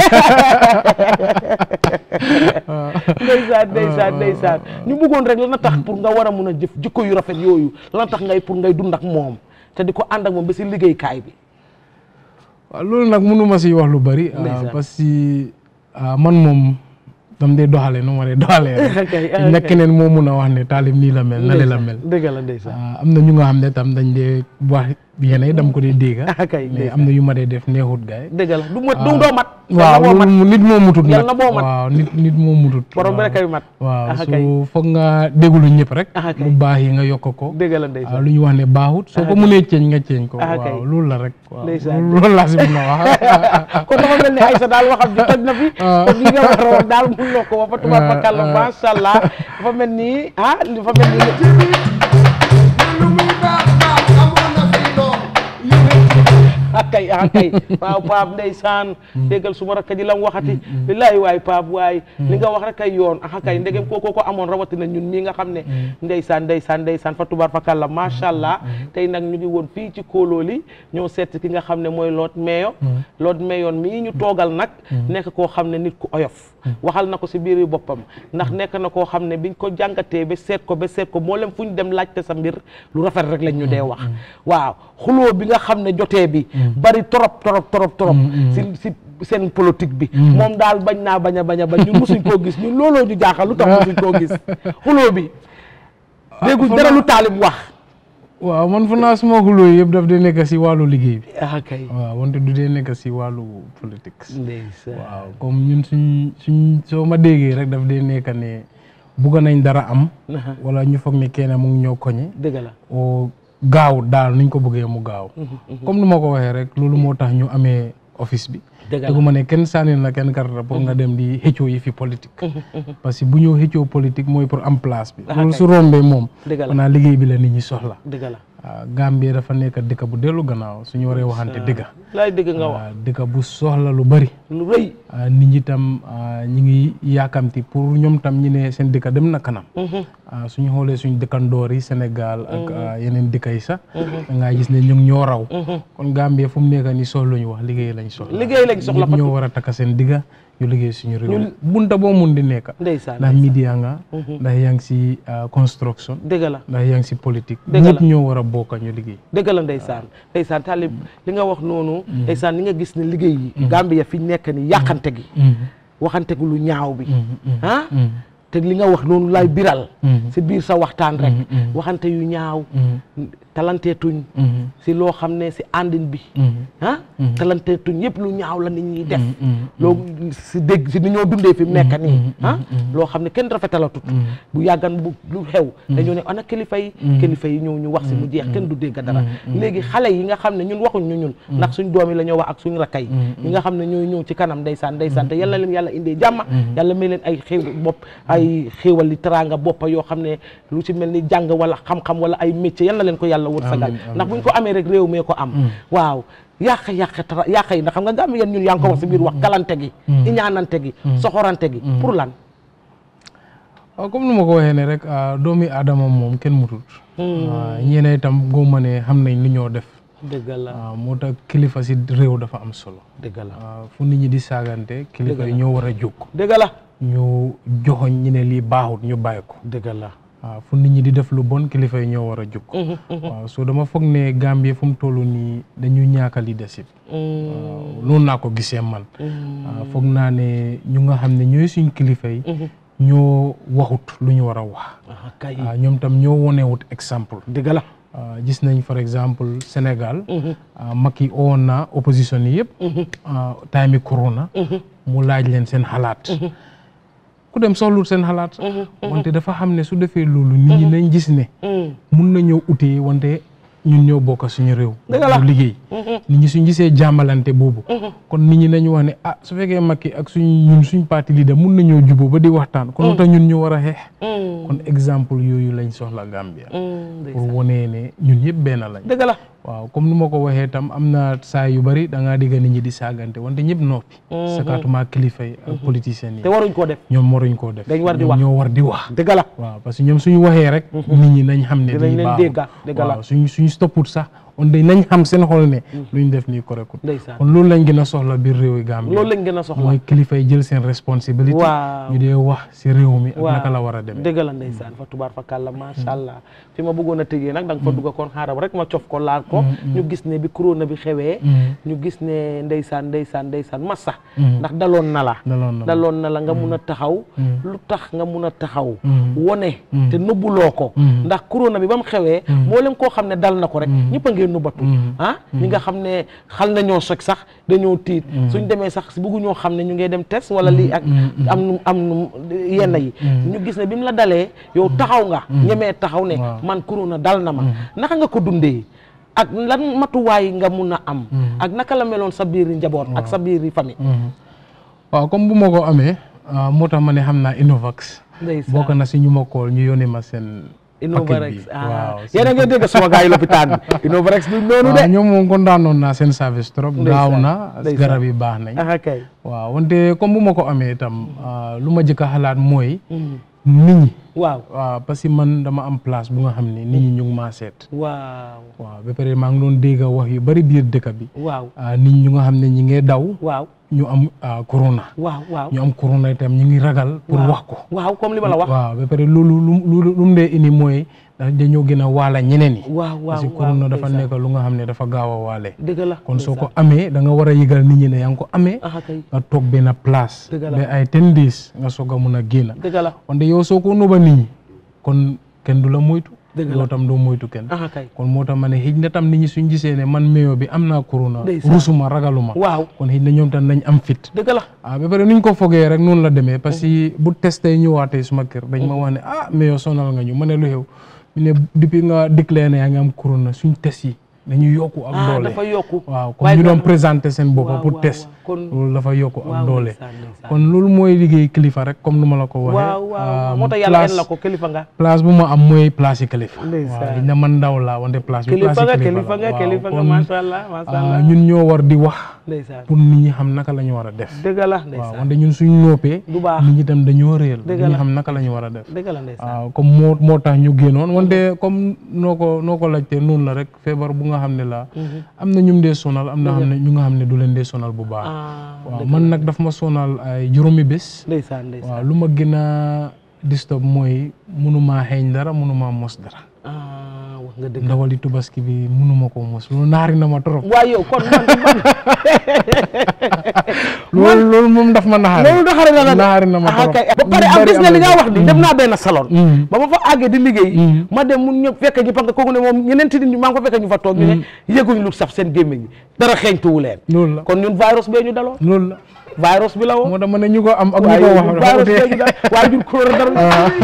ndeysaan ndeysaan ndeysaan ñu bëggoon rek la na tax pour nga war a mun a jëf jikko yu rafet yooyu la na tax ngay pour ngay dund ak moom te di ko ànd ak moom ba si liggéeykaay bi waaw loolu nag mënuma si wax lu bari Ndeysaan. parce que ah, man moom dam dee doxale nu ma dee doxalee rek Okay, xëy na okay. keneen moo mun a wax ne taalib nii la mel nale la mel dëgg la ndeysaan Ah, am na ñu nga xam ne tam dañ dee wax yenn yi dam ko dee dégg kay mais am na yu ma dee def neexut gaay dëgg la du mat du doo mat waaw yàlla boo mat loolu nit moo mutut yàlla nag boo mat waaw nit nit moo mutut borom bi rek kay mat waaw Ah, so kay. foog nga déglu ñëpp rek Ah, kay. lu baax yi nga yokk ko dëgg la waaw ndeysaan lu ñu wax ne baaxut soo ko Ah, mënee ceeñ nga ceeñ ko Ah, kay. waaw loolu la rek waaw Ndeysaan. loolu laa si mun a wax kon dafa mel ni Aïssa daal waxam ji toj na fi kon li nga wax woon daal mun loo ko wax fa tubaab fa kàlla macha allah dafa mel ni ah dafa mel ni akay akay waaw Pape ndeysaan déggal suma rakk ji lam waxati billaay waay Pape waay li nga wax rek ay yoon ah kay ndegem kooko ko amoon rawatina ñun mii nga xam ne ndeysaan ndeysaan ndeysaan fa tubaar fa kàlla macha allah tey nag ñu ngi woon fii ci kóolooli ñoo seet ki nga xam ne mooy Lord Mayor Lord Mayor mii ñu toogal nag nekk koo xam ne nit ku oyof waxal na ko si biir boppam ndax nekk na koo xam ne biñ ko jàngatee ba seet ko ba seet ko moo leen fu ñu dem laajte sa mbir lu rafet rek lañ ñu dee wax waaw xuloo bi nga xam ne jotee bi bari torop torop torop torop si si seen politique bi moom daal bañ naa bañ a bañ a bañ ñun musuñ koo gis ñun looloo ñu jaaxal lu tax musuñ koo gis xuloo bi dégguñ dara lu taalib wax waaw man fu naa suma xuloo yëpp daf dee nekk si wàllu liggéey bi ah kay waaw wante du dee nekk si wàllu politique ndeysaan waaw comme ñun suñ suñ soo ma déggee rek daf dee nekk ne bugg nañ dara am wala ñu foog ne kenn mu ngi ñoo koñe dëgg la o gaaw daal nuñ ko bëggee mu gaaw comme nu ma ko waxee rek loolu moo tax ñu amee office bi Dëgg la. dëggu ma ne kenn sànni na kenn karta pour nga dem di xëccoo yi fi politique parce que bu ñëw xëccoo politique mooy pour am place bi Ah, loolu kay. su rombee moom Dëgg la. maanaam liggéey bi la nit ñi soxla dëgg la waaw Gambie dafa nekk dëkk bu dellu gannaaw suñu waree waxante dëgg laay dëgg nga wax waaw dëkk bu soxla lu bari lu rëy ah, nit ñi tam ah, ñi ngi yaakamti pour ñoom tam ñi ne seen dëkk dem na kanam ah, suñu xoolee suñu dëkkandoor yi Sénégal ak ah, yeneen dëkk yi sax da ngaa gis ne ñu ngi ñoo raw kon Gambie fu mu nekk nii soxla ñu wax liggéey lañ soxla liggéey lañ soxla ñëpp ñoo war a takka seen digga ñu liggéey suñu réew bunta boo mun di nekk ndeysaan ndax media nga ndax yaa ngi si ah, construction dëgg la ndax yaa ngi si politique Dëgg la. ñëpp ñoo war a bokk ñu liggéey dëgg la ndeysaan ndeysaan taalib li nga wax noonu ndeysaan ni nga gis ne liggéey yi Gambia fi ñu nekk ni yàqante gi waxante gu lu ñaaw bi ah te li nga wax noonu lay biral si biir sa waxtaan rek waxante yu ñaaw talanteetuñ si loo xam ne si àndin bi ah talanteetuñ yëpp lu ñaaw la nit ñi def loolu si dégg si ni ñoo dundee fi mu nekk nii ah loo xam ne kenn rafetalatut bu yàggan bu lu xew dañoo ne ana kilifa yi kilifa yi ñëw ñu wax si mu jeex kenn du dégg dara léegi xale yi nga xam ne ñun waxuñ ñu ñun ndax suñ doom yi la ñoo wax ak suñ rakka yi ñi nga xam ne ñooy ñëw ci kanam ndeysaan ndeysaan te yàlla leen yàlla indee jàmma yàlla may leen ay xéew bopp ay xéewal li teraanga boppa yoo xam ne lu ci mel ni jàng wala xam-xam wala ay métier yal na leen ko yàlla wërsëgal ndax buñ ko amee rek réew mee ko am waaw yàq yàq tara yàq yi ndax xam nga gàmm yéen ñun yaa ngi ko wax si biir wax kalante gi iñaanante gi soxorante gi pour lan waaw comme nu ma ko waxee ne rek ah, doomi aadama moom kenn mutut waaw ñeene itam góoma ne xam nañ lu ñoo def dëgg la waaw moo tax kilifa si réew dafa am solo dëgg la waaw fu nit ñi di saagante kilifa yi ñoo war a jóg dëgg la ñu joxoñ ñi ne lii baaxut ñu bàyyi ko dëgg la waaw fu nit ñi di def lu bon kilifa yi ñoo war a jóg waaw so dama foog ne Gambie fu mu toll nii dañu ñaaka leadership waaw noonu naa ko gisee man waaw foog naa ne ñu nga xam ne ñooy suñ kilifa yi ñoo waxut lu ñu war a wax kay waaw ñoom tam ñoo wonewut exemple dëgg la Uh, gis nañ par exemple Sénégal uh, Macky owoon na opposition yi yëpp uh, time yi corona mu laaj leen seen xalaat ku dem soxlul seen xalaat wante dafa xam ne su defee loolu nit ñi nañ gis ne mun na ñëw utee wante ñun ñoo bokk suñu réew ñu liggéey nit ñi suñ gisee jàmmalante boobu kon nit ñi nañu wax ne ah su fekkee Macky ak suñ ñun suñ parti leader mun nañoo juboo ba di waxtaan kon lu tax ñun ñu war a xeex kon exemple yooyu lañ soxla Gambia pour wonee ne ñun yëpp benn lañ dëgg la waaw comme nu ma ko waxee tam am na saa yu bari da ngaa digg nit ñi di saagante wante ñëpp noppi sakatuma kilifa yi ak politiciens yi te waruñ koo def ñoom waruñ koo def dañ war di ñoom wax ñoo war di wax dëgg la waaw parce que ñoom suñu waxee rek nit ñi nañ xam ne dinañ lii leen baaxul dégga dëgg la waaw suñ suñ stopput sax on day nañ xam seen xol ne luñ def nii correctul ndeysaan kon loolu lañ gën a soxla biir réew yi Gambie loolu lañ gën a soxla mooy kilifa yi jël seen responsabilité Waaw. ñu dee wax si réew mi ak waaw naka la war a demee dëgg la ndeysaan fa tubaar fa kàlla macha allah fi ma bëggoon a tëjee nag da nga fa dugg koon xaaral rek ma cof ko laal ko ñu gis ne bi corona bi xewee ñu gis ne ndeysaan ndeysaan ndeysaan massa ndax daloon na la daloon na daloon na la nga mun a taxaw lu tax nga mun a taxaw wone te nëbbuloo ko ndax corona bi ba mu xewee moo leen koo xam ne dal na ko rek ñëpp a ngeen nëbbatu ah ñi nga xam ne xal nañoo soj sax dañoo tiit suñ demee sax bëgguñoo xam ne ñu ngay dem test wala lii ak am nu am nu yenn yi ñu gis ne bi mu la dalee yow taxaw nga ñemee taxaw ne man corona dal na ma naka nga ko dundee ak lan matuwaay nga mun a am ak naka la meloon sa biiri njaboot ak sa biiri famille waaw comme bu ma ko amee ah, moo tax ma ne xam naa Innovax ndeysaan bokk na si ñu ma kool ñu yónnee ma seen Innovarex paquet bi. ah waaw yéen a ngi dégg suma gars yi lopitaan bi Innovarex du noonu de waaw ñoom moom kontaanoon naa seen service trop Ndeysaan, gaaw na ndeysaan. garab yi baax nañ ah kay waaw wante comme bu ma ko amee itam ah, lu ma jëkk a xalaat mooy nit ñi waaw waaw parce que man dama am place bu nga xam ne nit ñi ñu ngi maa seet waaw waaw ba pare maa ngi doon dégg wax yu bari biir dëkk bi waaw ah, nit ñu nga xam ne ñi ngee daw waaw ñu am ah, corona waaw waaw ñu am corona itam ñu ngi ragal pour waaw. wax ko waaw comme li ma la wax waaw ba pare loolu lu lu lu mu dee indi mooy da- dañoo gën a waala ñeneen yi waaw waaw parce que waaw corona dafa ndeysaan. nekk lu nga xam ne dafa gaaw a waale dëgg la kon soo ko amee da nga war a yëgal nit ñi ne yaa ngi ko amee ah kay nga toog benn place Dëgg la. ba ay ten days nga soog a mun a génn dëgg la wante yow soo ko nuba nit ñi kon kenn du la moytu Dëgg la. yow tam doo moytu kenn ah kay kon moo tax ma ne xëj na tam nit ñi suñ gisee ne man meyo bi am naa corona Ndeysaan. rusuma ragaluma waaw kon xëj na ñoom tam nañ am fit dëgg la ah ba pare nuñ ko fogee rek noonu la demee parce que bu testé ñëwaatee suma kër dañ ma wax ne ah meyo sonal nga ñu ma ne lu xew ñu ne depuis nga déclaré ne yaa ngi am corona suñ test yi dañuy yokku ak ah doole dafa yokku waaw waaye comme ñu doon kon- présenté seen bopp waaw, pour waaw, test waaw. kon loolu dafa yokku ak waaw, doole ndeysaan, ndeysaan. kon loolu mooy liggéey kilifa rek comme nu ma la ko waxee waaw waaw ah, moo tax yàlla place- en la ko kilifa nga place bu ma am mooy place yi kilifa Ndeysaan. waaw xëy na man ndaw laa wante place bi kilifa place nga yi kilifa la nga waaw, kilifa nga kon, macha allah macha ah, allah ñun ñoo war di wax ndeysaan pour nit ñi xam naka la ñu war a def dëgg la waaw ndeysaan wante ñun suñ noppee du baax nit ñi tam dañoo réel Dëgg nit ñi la. xam naka la ñu war a def dëgg la ndeysaan waaw comme moo moo tax ñu génnoon wante comme noo ko noo ko laajtee noonu la rek feebar bu nga xam ne la am na ñum dee sonal am na xam ne ñu nga xam ne du leen dee sonal bu baax ah waaw man nag daf ma sonal ay juróomi bés ndeysaan ndeysaan waaw lu ma gën a disturb mooy mënumaa xeeñ dara mënumaa mos dara ah wax nga dëgg ndawali tubaski bi mënuma ko mos loolu naari na ma trop waaye yow kon man man loolu loolu moom daf ma naxari loolu daxare na la de naari na ma ah trop kay ba pare am gis nga li nga wax ni dem naa benn salon ba ma fa àggee di liggéey ma dem mun ñëpp fekk ñu parce que kooku ne moom ñeneen nit ñi maa ngi ko fekk ñu fa toog ñu ne yëguñ lu saf seen gémmiñ ñi dara xeeñtuwu leen loolu la kon ñun virus bee ñu daloo loolu la virus bi la woo moo tax ma ne ñu ko am ak ñu waaye ko ñun wax virus bee ñu dal waaye ñun corona dara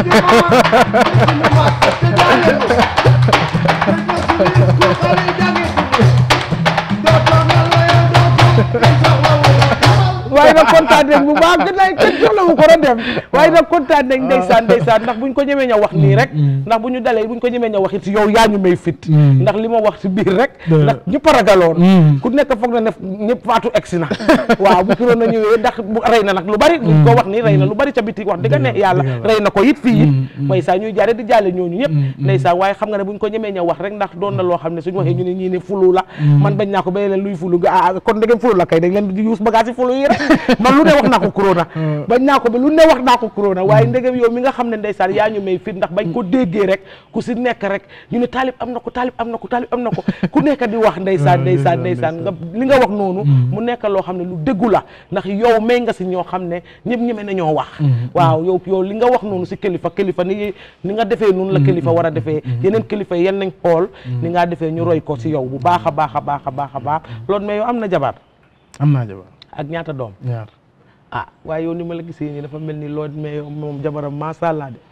waaye nag kontaan nañ bu baax gën nañ kenn soxla wu ko doon dem waaye nag kontaan nañ ndeysaan ndeysaan ndax buñ ko ñemee ña wax nii rek ndax bu ñu dalee buñ ko ñemee ña wax it yow yaa ñu may fit ndax li ma wax si biir rek ndax ñëpp a ragaloon ku nekk foog na ne ñëpp faatu egsi na waaw bu kiroon na ñëwee ndax bu rey na nag lu bari buñ ko wax nii rey na lu bari ca biti wax dëgg ne yàlla rey na ko it fii it may saa ñuy jaare di jaale ñooñu ñëpp ndeysaan waaye xam nga ne buñ ko ñemee ña wax rek ndax doon na loo xam ne suñu waxee ñu ne ñii ne fulu la man bañ naa ko ba leen luy fulu nga ah kon da ngeen fulu la kay dañ leen di yuus bagage yi fulu yi rek man lu ne wax naa ko corona bañ naa ko ba lu ne wax naa ko corona waaye ndegem yow mi nga xam ne ndeysaan yaa ñu may fit ndax bañ ko déggee rek ku si nekk rek ñu ne taalib am na ko taalib am na ko taalib am na ko ku nekk di wax ndeysaan ndeysaan ndeysaan nga li nga wax noonu mu nekk loo xam ne lu déggu la ndax yow may nga si ñoo xam ne ñëpp ñeme na ñoo wax waaw yow yow li nga wax noonu si kilifa kilifa ni ni nga defee noonu la kilifa war a defee yeneen kilifa yi yan nañ xool ni nga defee ñu roy ko si yow bu baax a baax a baax a baax a baax loolu mais yow am na jabar am naa jabar ak ñaata doom ñaar ah waaye yow ni ma la gisee nii dafa mel ni loo mais yow moom jabaram macha allah de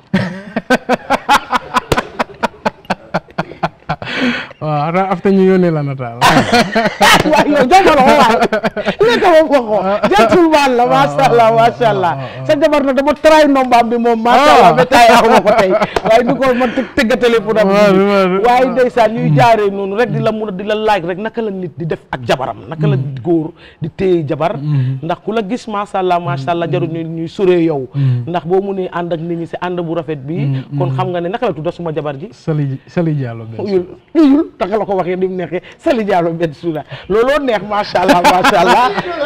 waaw xanaa after ñu yónnee la nataal waaye yow jomalo ko waay nekk moom ko ko gentleman la macha allah macha allah sa jabar na dama try nombaam bi moom macha allah ba tay axuma ko tey waaye du ko man tëgga téléphone am waaye ndeysaan ñuy jaaree noonu rek di la mun a di la laaj rek naka la nit di def ak jabaram naka la góor di téye jabar ndax ku la gis macha allah macha allah jarul ñu ñuy soree yow ndax boo munee ànd ak nit ñi si ànd bu rafet bi kon xam nga ne naka la tudda suma jabar ji Sali Sali Diallo benn uyul uyul tax la ko waxee ni mu neexee Sali Diallo benn suuna looloo neex macha allah macha allah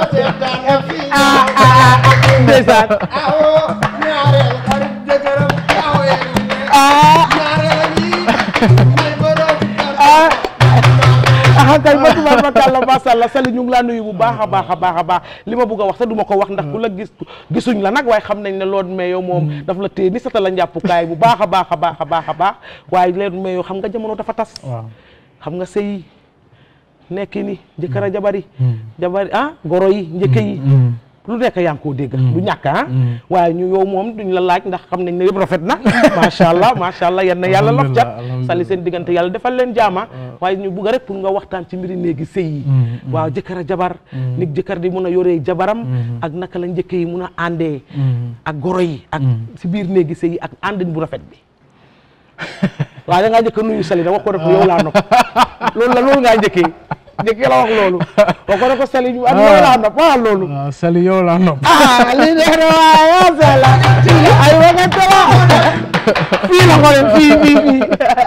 ndeysaan ah kay ba tubaab fakàlla macha allah Sali ñu ngi laa nuyu bu baax a baax a baax a baax li ma bëgg a wax sax du ma ko wax ndax ku la gis gisuñ la nag waaye xam nañ ne loolu mais yow moom daf la téye ni sata la njàppukaay bu baax a baax a baax a baax a baax waaye leen mais yow xam nga jamono dafa tas waaw xam nga sëy nekki ni jëkkër a jabari jabari ah goro yi njëkke yi lu nekk yaa ngi koo dégg du ñàkk ah waaye ñu yow moom duñ la laaj ndax xam nañ ne yëpp rafet na macha allah macha allah yan na yàlla lof cat sali seen diggante yàlla defal leen jaama waaye ñu bugg rek pour nga waxtaan ci mbiri néegi sëy yi waaw jëkkër a jabar nit jëkkër di mun a yoree jabaram ak naka la njëkke yi mun a àndee ak goro yi ak si biir néegi sëy yi ak àndin bu rafet bi waaw da ngaa njëkk a nuyu sali da wax ko rek yow laa nopp loolu la loolu ngaa njëkkee njëkkee la wax loolu wax ko rek ko sali ak yow laa nopp waaw loolu waaw Sali yow laa nopp ah lii neex na waaye yaa sala ay waxante la fii la xoolal fii fii fii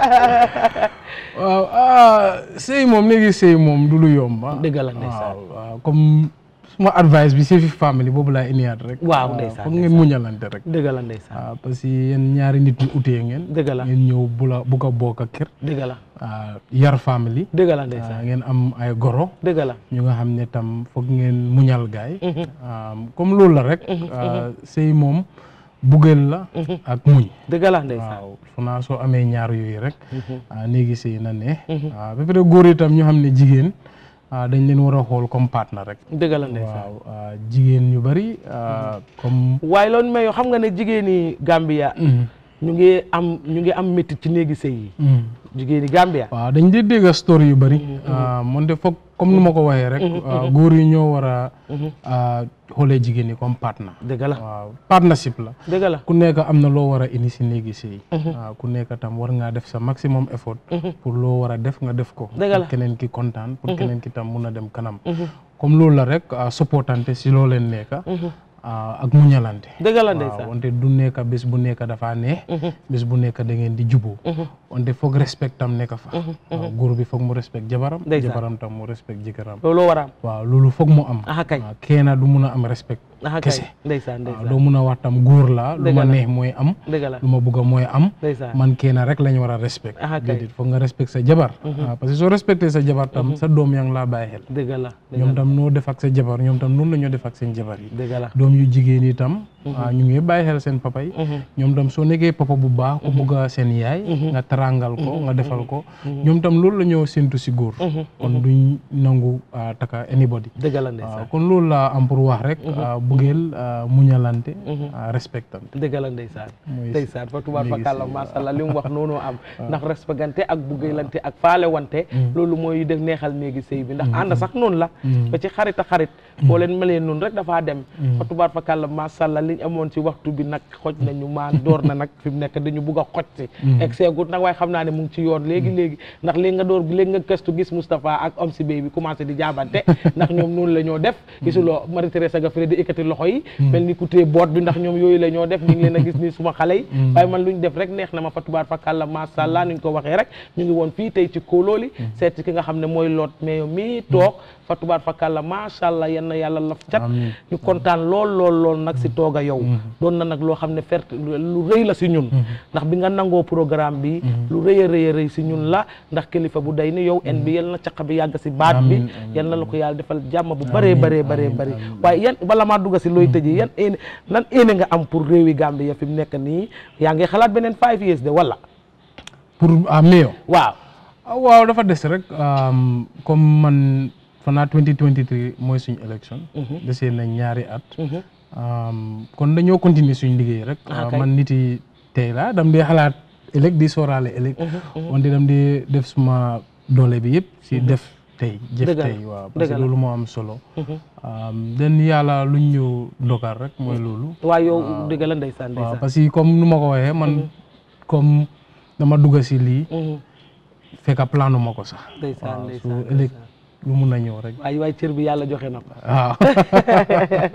waaw ah sëy moom léegi sëy moom du lu yomb ah. dëgg la ndeysaan waaw waaw comme suma advice bi si fi famille boobu laa indiwaat rek. waaw ndeysaan foog ngeen muñalante rek. dëgg la ndeysaan waaw parce que yéen ñaari nit ñu utee ngeen. dëgg la ngeen ñëw bu la bugg a bokk ak kër. dëgg la yar famille. dëgg la ndeysaan ngeen am ay goro. dëgg la ñu nga xam ne tam foog ngeen muñal gaay comme loolu la rek. sëy moom buggeel la. ak muñ. dëgg la ndeysaan waaw fu naa soo amee ñaar yooyu rek. néegi sëy na ne. waaw ba pare góor itam ñu xam ne jigéen. dañ leen war a xool comme partenaire rek. dëgg la ndeysaan waaw jigéen ñu bari comme. waaye loolu mais yow xam nga ne jigéeni Gambia. ñu ngi am ñu ngi am métti ci néegi sëy yi. jigéeni Gambia. waaw dañ di dégg story yu bari. moonte foog comme nu ma ko waxee rek. góor yi ñoo war a xoolee jigéen ñi comme partenaire. dëgg la waaw partnership la. dëgg la ku nekk am na loo war a indi si néegi sëy. waaw ku nekk tam war ngaa def sa maximum effort. pour loo war a def nga def ko. dëgg la pour keneen ki kontaan. pour keneen ki tam mun a dem kanam. comme loolu la rek supportante si loo leen nekk. ak muñalante dëgg la ndeysaan waaw wante du nekk bés bu nekk dafa neex bés bu nekk da ngeen di juboo wante foog respect tam nekk fa waaw góor bi foog mu respect jabaram jabaram tam mu respect jëkkëram loolu war a am waaw loolu foog mu am aha kay kenn du mun a am respect aha kay kese ndeysaan waaw ndeysaan doo mun a wax tam góor la lu ma neex mooy am dëgg la lu ma bugg a mooy am ndeysaan man kenn rek lañ war a respect aha kay déedéet foog nga respect sa jabar waaw parce que soo respecté sa jabar tam sa doom yaa ngi laa bàyyi xel dëgg la ñoom tam noo def ak sa jabar ñoom tam noonu la ñoo def ak seen jabar yi dëgg la doom yu jigéen yi tam ñu ngi bàyyi xel seen papa yi ñoom tam soo nekkee papa bu baax ku bugg a seen yaay nga tarangal ko nga defal ko ñoom tam loolu la ñoo séntu si góor kon duñ nangu taka anybody dëgg la ndeysaan kon loolu la am pour wax rek bugeel muñalante respectante dëgg la ndeysaan ndeysaan fa tubaar fa kàlla masàllaa li mu wax noonu am ndax respectante ak buggeelante ak faale wante loolu mooy def neexal néegi sëy bi ndax ànd sax noonu la ba ci xarit a xarit boo leen melee noonu rek dafaa dem fa tubaar fa kàlla masàllaa liñ amoon si waxtu bi nag xoj nañu maa door na nag fi mu nekk dañu bugg a xoj si egg seegut nag waaye xam naa ne mu ngi ci yoon léegi léegi ndax léegi nga door léegi nga gëstu gis Moustapha ak om si bay bi commencé di jaabante ndax ñoom noonu la ñoo def gisuloo Marie Thérèse Gaffré di ekkati loxo yi mel ni ku téye boot bi ndax ñoom yooyu la ñoo def ñu ngi leen a gis ni suma xale yi waaye man lu ñu def rek neex na ma fa tubaar fa kàlla masàllaa nuñ ko waxee rek ñu ngi woon fii tey ci kóolóoli seet ki nga xam ne mooy loot mais mii toog fa tubaar fa kàlla masàllaa yenn yàlla laf cat ñu kontaan lool lool lool nag si toog a yow doon na nag loo xam ne fert lu rëy la si ñun ndax bi nga nangoo programme bi lu rëy a rëy a rëy si ñun la ndax kilifa bu day ni yow en bi yal na caq bi yàgg si baat bi yal na la ko yàlla defal jàmm bu bëree bëree bëree bëri waaye yan bala maa dugga si looy tëjee yan éene lan éene nga am pour réewi Gambie fi mu nekk nii yaa ngi xalaat beneen five years de wala pour ah meyo waaw waaw dafa des rek comme man fanaa 2023 mooy suñu élection desee na ñaari at kon dañoo continuer suñ liggéey rek man nit yi tey la dam dee xalaat ëllëg di sooraale ëllëg wante dam dee def suma doole bi yëpp si def tey jëf tey waaw parce que loolu moo am solo den yàlla luñ ñu dogal rek mooy loolu waaw yow dëgg la ndeysaan waaw parce que comme nu ma ko waxee man comme dama dugga si lii fekk planu ma ko sax ndeysaan waaw su ëllëg lu mun a ñëw rek waaye waaye cër bi yàlla joxe na ko waaw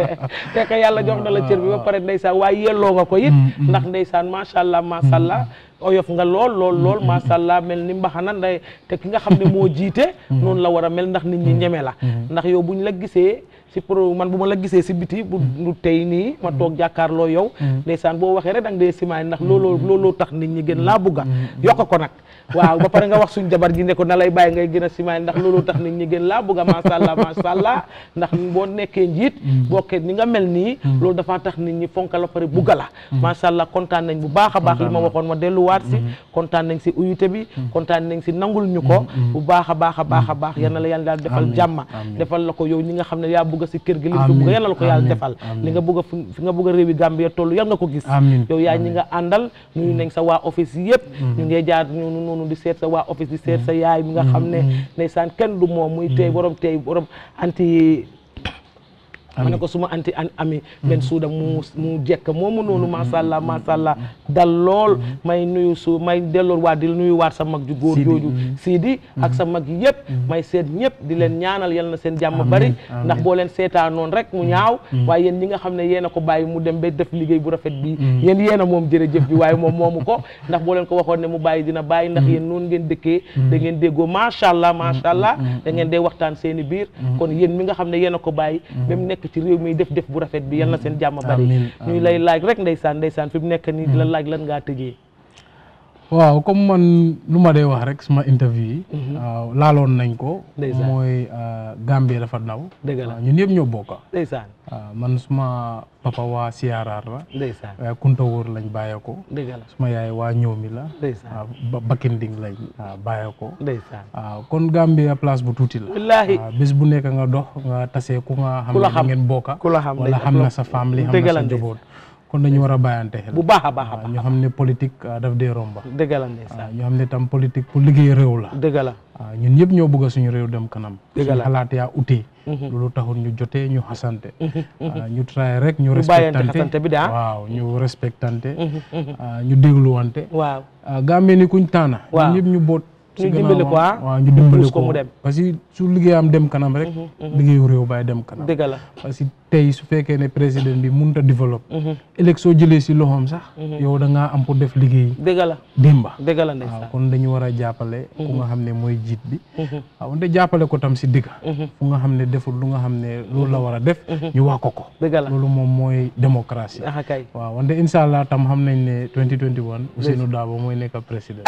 fekk yàlla jox na la cër bi ba pare ndeysaan waaye yelloo nga ko it ndax ndeysaan macha allah macha allah oyof nga lool lool lool macha allah mel ni mbaxana nday te ki nga xam ne moo jiite noonu la war a mel ndax nit ñi ñeme la ndax yow buñ la gisee si pro man bu ma la gisee si biti bu du tey nii ma toog jàkkaarloo yow ndeysaan boo waxee rek da nga dee simaay ndax looloo looloo tax nit ñi gën laa bugga yokk ko nag waaw ba pare nga wax suñ jabar ji ne ko na lay bàyyi ngay gën a simaay ndax looloo tax nit ñi gën laa bugga macha allah macha allah ndax boo nekkee njiit bokkee ni nga mel nii loolu dafa tax nit ñi fonka la pare bugga la macha allah kontaan nañ bu baax a baax li ma waxoon ma delluwaat si kontaan nañ si uyute bi kontaan nañ si nangul ñu ko bu baax a baax a baax a baax yal na la yàlla daal defal jàmma defal la ko yow ñi nga xam ne yaa bugg si kër gi li nga bugg yal na la ko yàlla defal li nga bugg fi nga bugg a réewi Gambia toll yal nga ko gis yow yaa ñi nga àndal nuyu nañ sa waa office yëpp ñu ngee jaar ñunu noonu di seet sa waa office di seet sa yaay mi nga xam ne ndeysaan kenn du moom muy tey borom tey borom anti ma ne ko suma anti an ami benn suuda mu mu jekk moomu noonu macha allah macha allah dal lool may nuyu su may delloor waat di nuyu waat sa mag ju góor jooju Sidi ak sa mag yëpp may seet ñëpp di leen ñaanal yal na seen jàmm bari ndax boo leen seetaa noonu rek mu ñaaw waaye yéen ñi nga xam ne yéen a ko bàyyi mu dem ba def liggéey bu rafet bi yéen yéen a moom jërëjëf bi waaye moom moomu ko ndax boo leen ko waxoon ne mu bàyyi dina bàyyi ndax yéen noonu ngeen dëkkee da ngeen déggoo macha allah macha allah da ngeen dee waxtaan seen i biir kon yéen mi nga xam ne yéen a ko bàyyi ba mu nekk ci réew mi def def bu rafet bi yal na seen jàmm bari ñuy lay laaj rek ndeysaan ndeysaan fi mu nekk nii di la laaj lan ngaa tëjee waaw comme man lu ma dee wax rek suma interview yi waaw laaloon nañ ko mooy Gambie dafa ndaw dëgg la ñun yëpp ñoo bokka ndeysaan waaw man suma papa waa Siyaaraar la ndeysaan waaye Kunta Wóor lañ bàyyee ko dëgg la suma yaay waa Ñoomi la ndeysaan waaw Bakinding lañ bàyyee ko ndeysaan waaw kon Gambie place bu tuuti la wallaahi waaw bés bu nekk nga dox nga tasee ku nga xam ku la ne xam ngeen bokka ku la xam wala xam na sa famille xam dëgg na la sa njaboot kon dañu war a bàyyante xel bu baax a baax a baax ñu xam ne politique daf dee romba dëgg la ndeysaan ñu xam ne tam politique pour liggéey réew la dëgg la waaw ñun ñëpp ñoo bëgg suñu réew dem kanam dëgg suñu la xalaat yaa utee loolu taxul ñu jotee ñu xasante ñu try rek ñu ñu bàyyante respectante xasante bi daa waaw ñu respectante ñu dégluwante waaw Gambie ni kuñ taana waaw ñun ñëpp ñu boot ñu dimbali ko ah waaw ñu dimbali ko ko mu dem parce que su liggéeyam dem kanam rek liggéeyu réew baay dem kanam dëgg la parce que tey su fekkee ne président bi mënut a développe ëllëg soo jëlee si loxoom sax yow da ngaa am pour def liggéey dëgg la démba dëgg la waaw ndeysaan kon dañu war a jàppale ku nga xam ne mooy jiit bi waaw wante jàppale ko tam si digga fu nga xam ne deful lu nga xam ne loolu la war a def ñu wax ko ko dëgg la loolu moom mooy démocratie ah kay waaw wante incha allah tam xam nañ ne 2021 Ousseynou Dabo mooy nekk président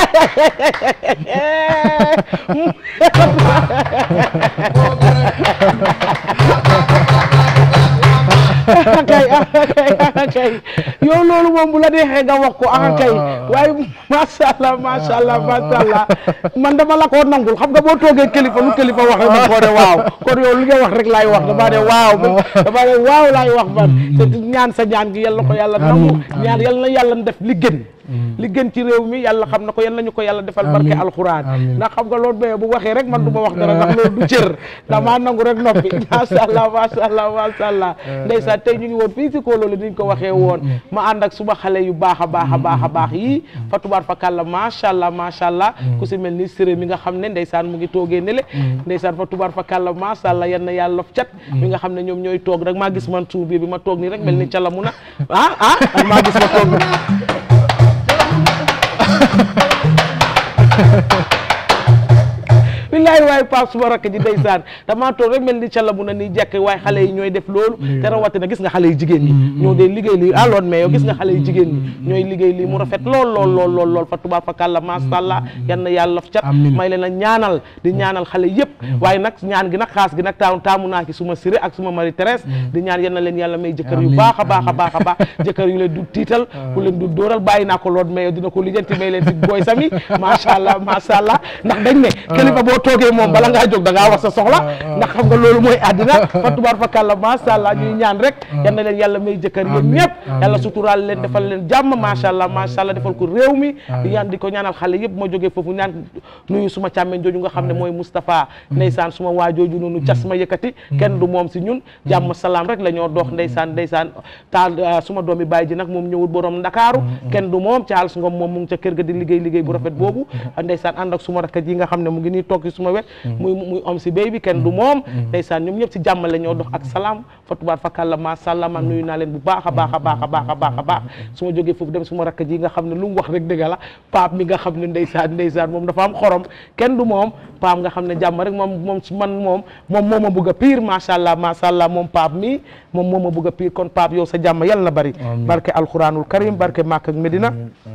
akay akay akay yow loolu moom bu la neexee nga wax ko akay waaye macha allah macha allah macha allah man dama la koo nangul xam nga boo toogee kilifa lu kilifa wax rek ma koo ne waaw kon yow li nga wax rek laay wax damaa ne waaw damaa ne waaw laay wax man te ñaan sa ñaan gi yal na ko yàlla nangu ñaan yal na yàlla def li gën li gën ci réew mi yàlla xam na ko yal nañu ko yàlla defal barke alxuraan ndax xam nga loolu bee bu waxee rek man du ma wax dara ndax loolu du cër damaa nangu rek noppi macha allah macha allah macha allah ndeysaan tey ñu ngi woon fii si Kololi ni ñu ko waxee woon ma ànd ak suma xale yu baax a baax a baax a baax yi fa tubaar fa kàlla macha allah macha allah ku si mel ni séré mi nga xam ne ndeysaan mu ngi toogee nele ndeysaan fa tubaar fa kàlla macha allah yan na yàlla lof cat mi nga xam ne ñoom ñooy toog rek maa gis man suuf bi bi ma toog nii rek mel ni calamu na ah ah maa gis ma toog billaay waaye Pape suma rakk ji ndeysaan damaa toog rek mel ni cala mu na nii jekk waaye xale yi ñooy def loolu te rawatina gis nga xale yi jigéen ñi ñoo dee liggéey lii aloon mais yow gis nga xale yi jigéen ñi ñooy liggéey lii mu rafet lool lool lool lool lool fa tubaab fa kàlla masha Allah yan na yàlla f cat may leen a ñaanal di ñaanal xale yëpp waaye nag ñaan gi nag xaas gi nag taamu taamu naa ci suma siré ak suma Marie Thérèse di ñaan yan na leen yàlla may jëkkër yu baax a baax a baax a baax jëkkër yu leen du tiital ku leen du dóoral bàyyi naa ko lool mais yow dina ko lijjanti may leen si booy sami masha Allah masha Allah ndax dañ ne kilifa boo toogee moom bala ngaa jóg da ngaa wax sa soxla ndax xam nga loolu mooy àddina fa tubaar fa kàlla masha Allah ñuy ñaan rek yan na leen yàlla may jëkkër yéen ñëpp yàlla suturaal leen defal leen jàmm masha Allah masha Allah defal ko réew mi di ñaan di ko ñaanal xale yëpp ma jógee foofu ñaan nuyu suma càmmeñ jooju nga xam ne mooy Moustapha ndeysaan suma waa jooju noonu cas ma yëkkati kenn du moom si ñun jàmm salaam rek la ñoo dox ndeysaan ndeysaan taal suma doomi baay ji nag moom ñëwul borom ndakaaru kenn du moom Charles Ngom moom mu ngi ca kër ga di liggéey liggéey bu rafet boobu ndeysaan ànd ak suma rakk ji nga xam ne mu ngi nii toog ci suma wet muy muy om si béy bi kenn du moom ndeysaan ñoom ñëpp si jàmm la ñoo dox ak salaam fa tubaar fakàlla macha allah man nuyu naa leen bu baax a baax a baax a baax a baax a baax su ma jógee foofu dem suma rakk ji nga xam ne lu mu wax rek dëgg la paap mi nga xam ne ndeysaan ndeysaan moom dafa am xorom kenn du moom paap nga xam ne jàmm rek moom moom su man moom moom moo ma bëgg a pire macha allah macha allah moom paap mi moom moo ma bëgg a pire kon paap yow sa jàmm yàlla na bari barke alquranul karim barke Makka ak Medina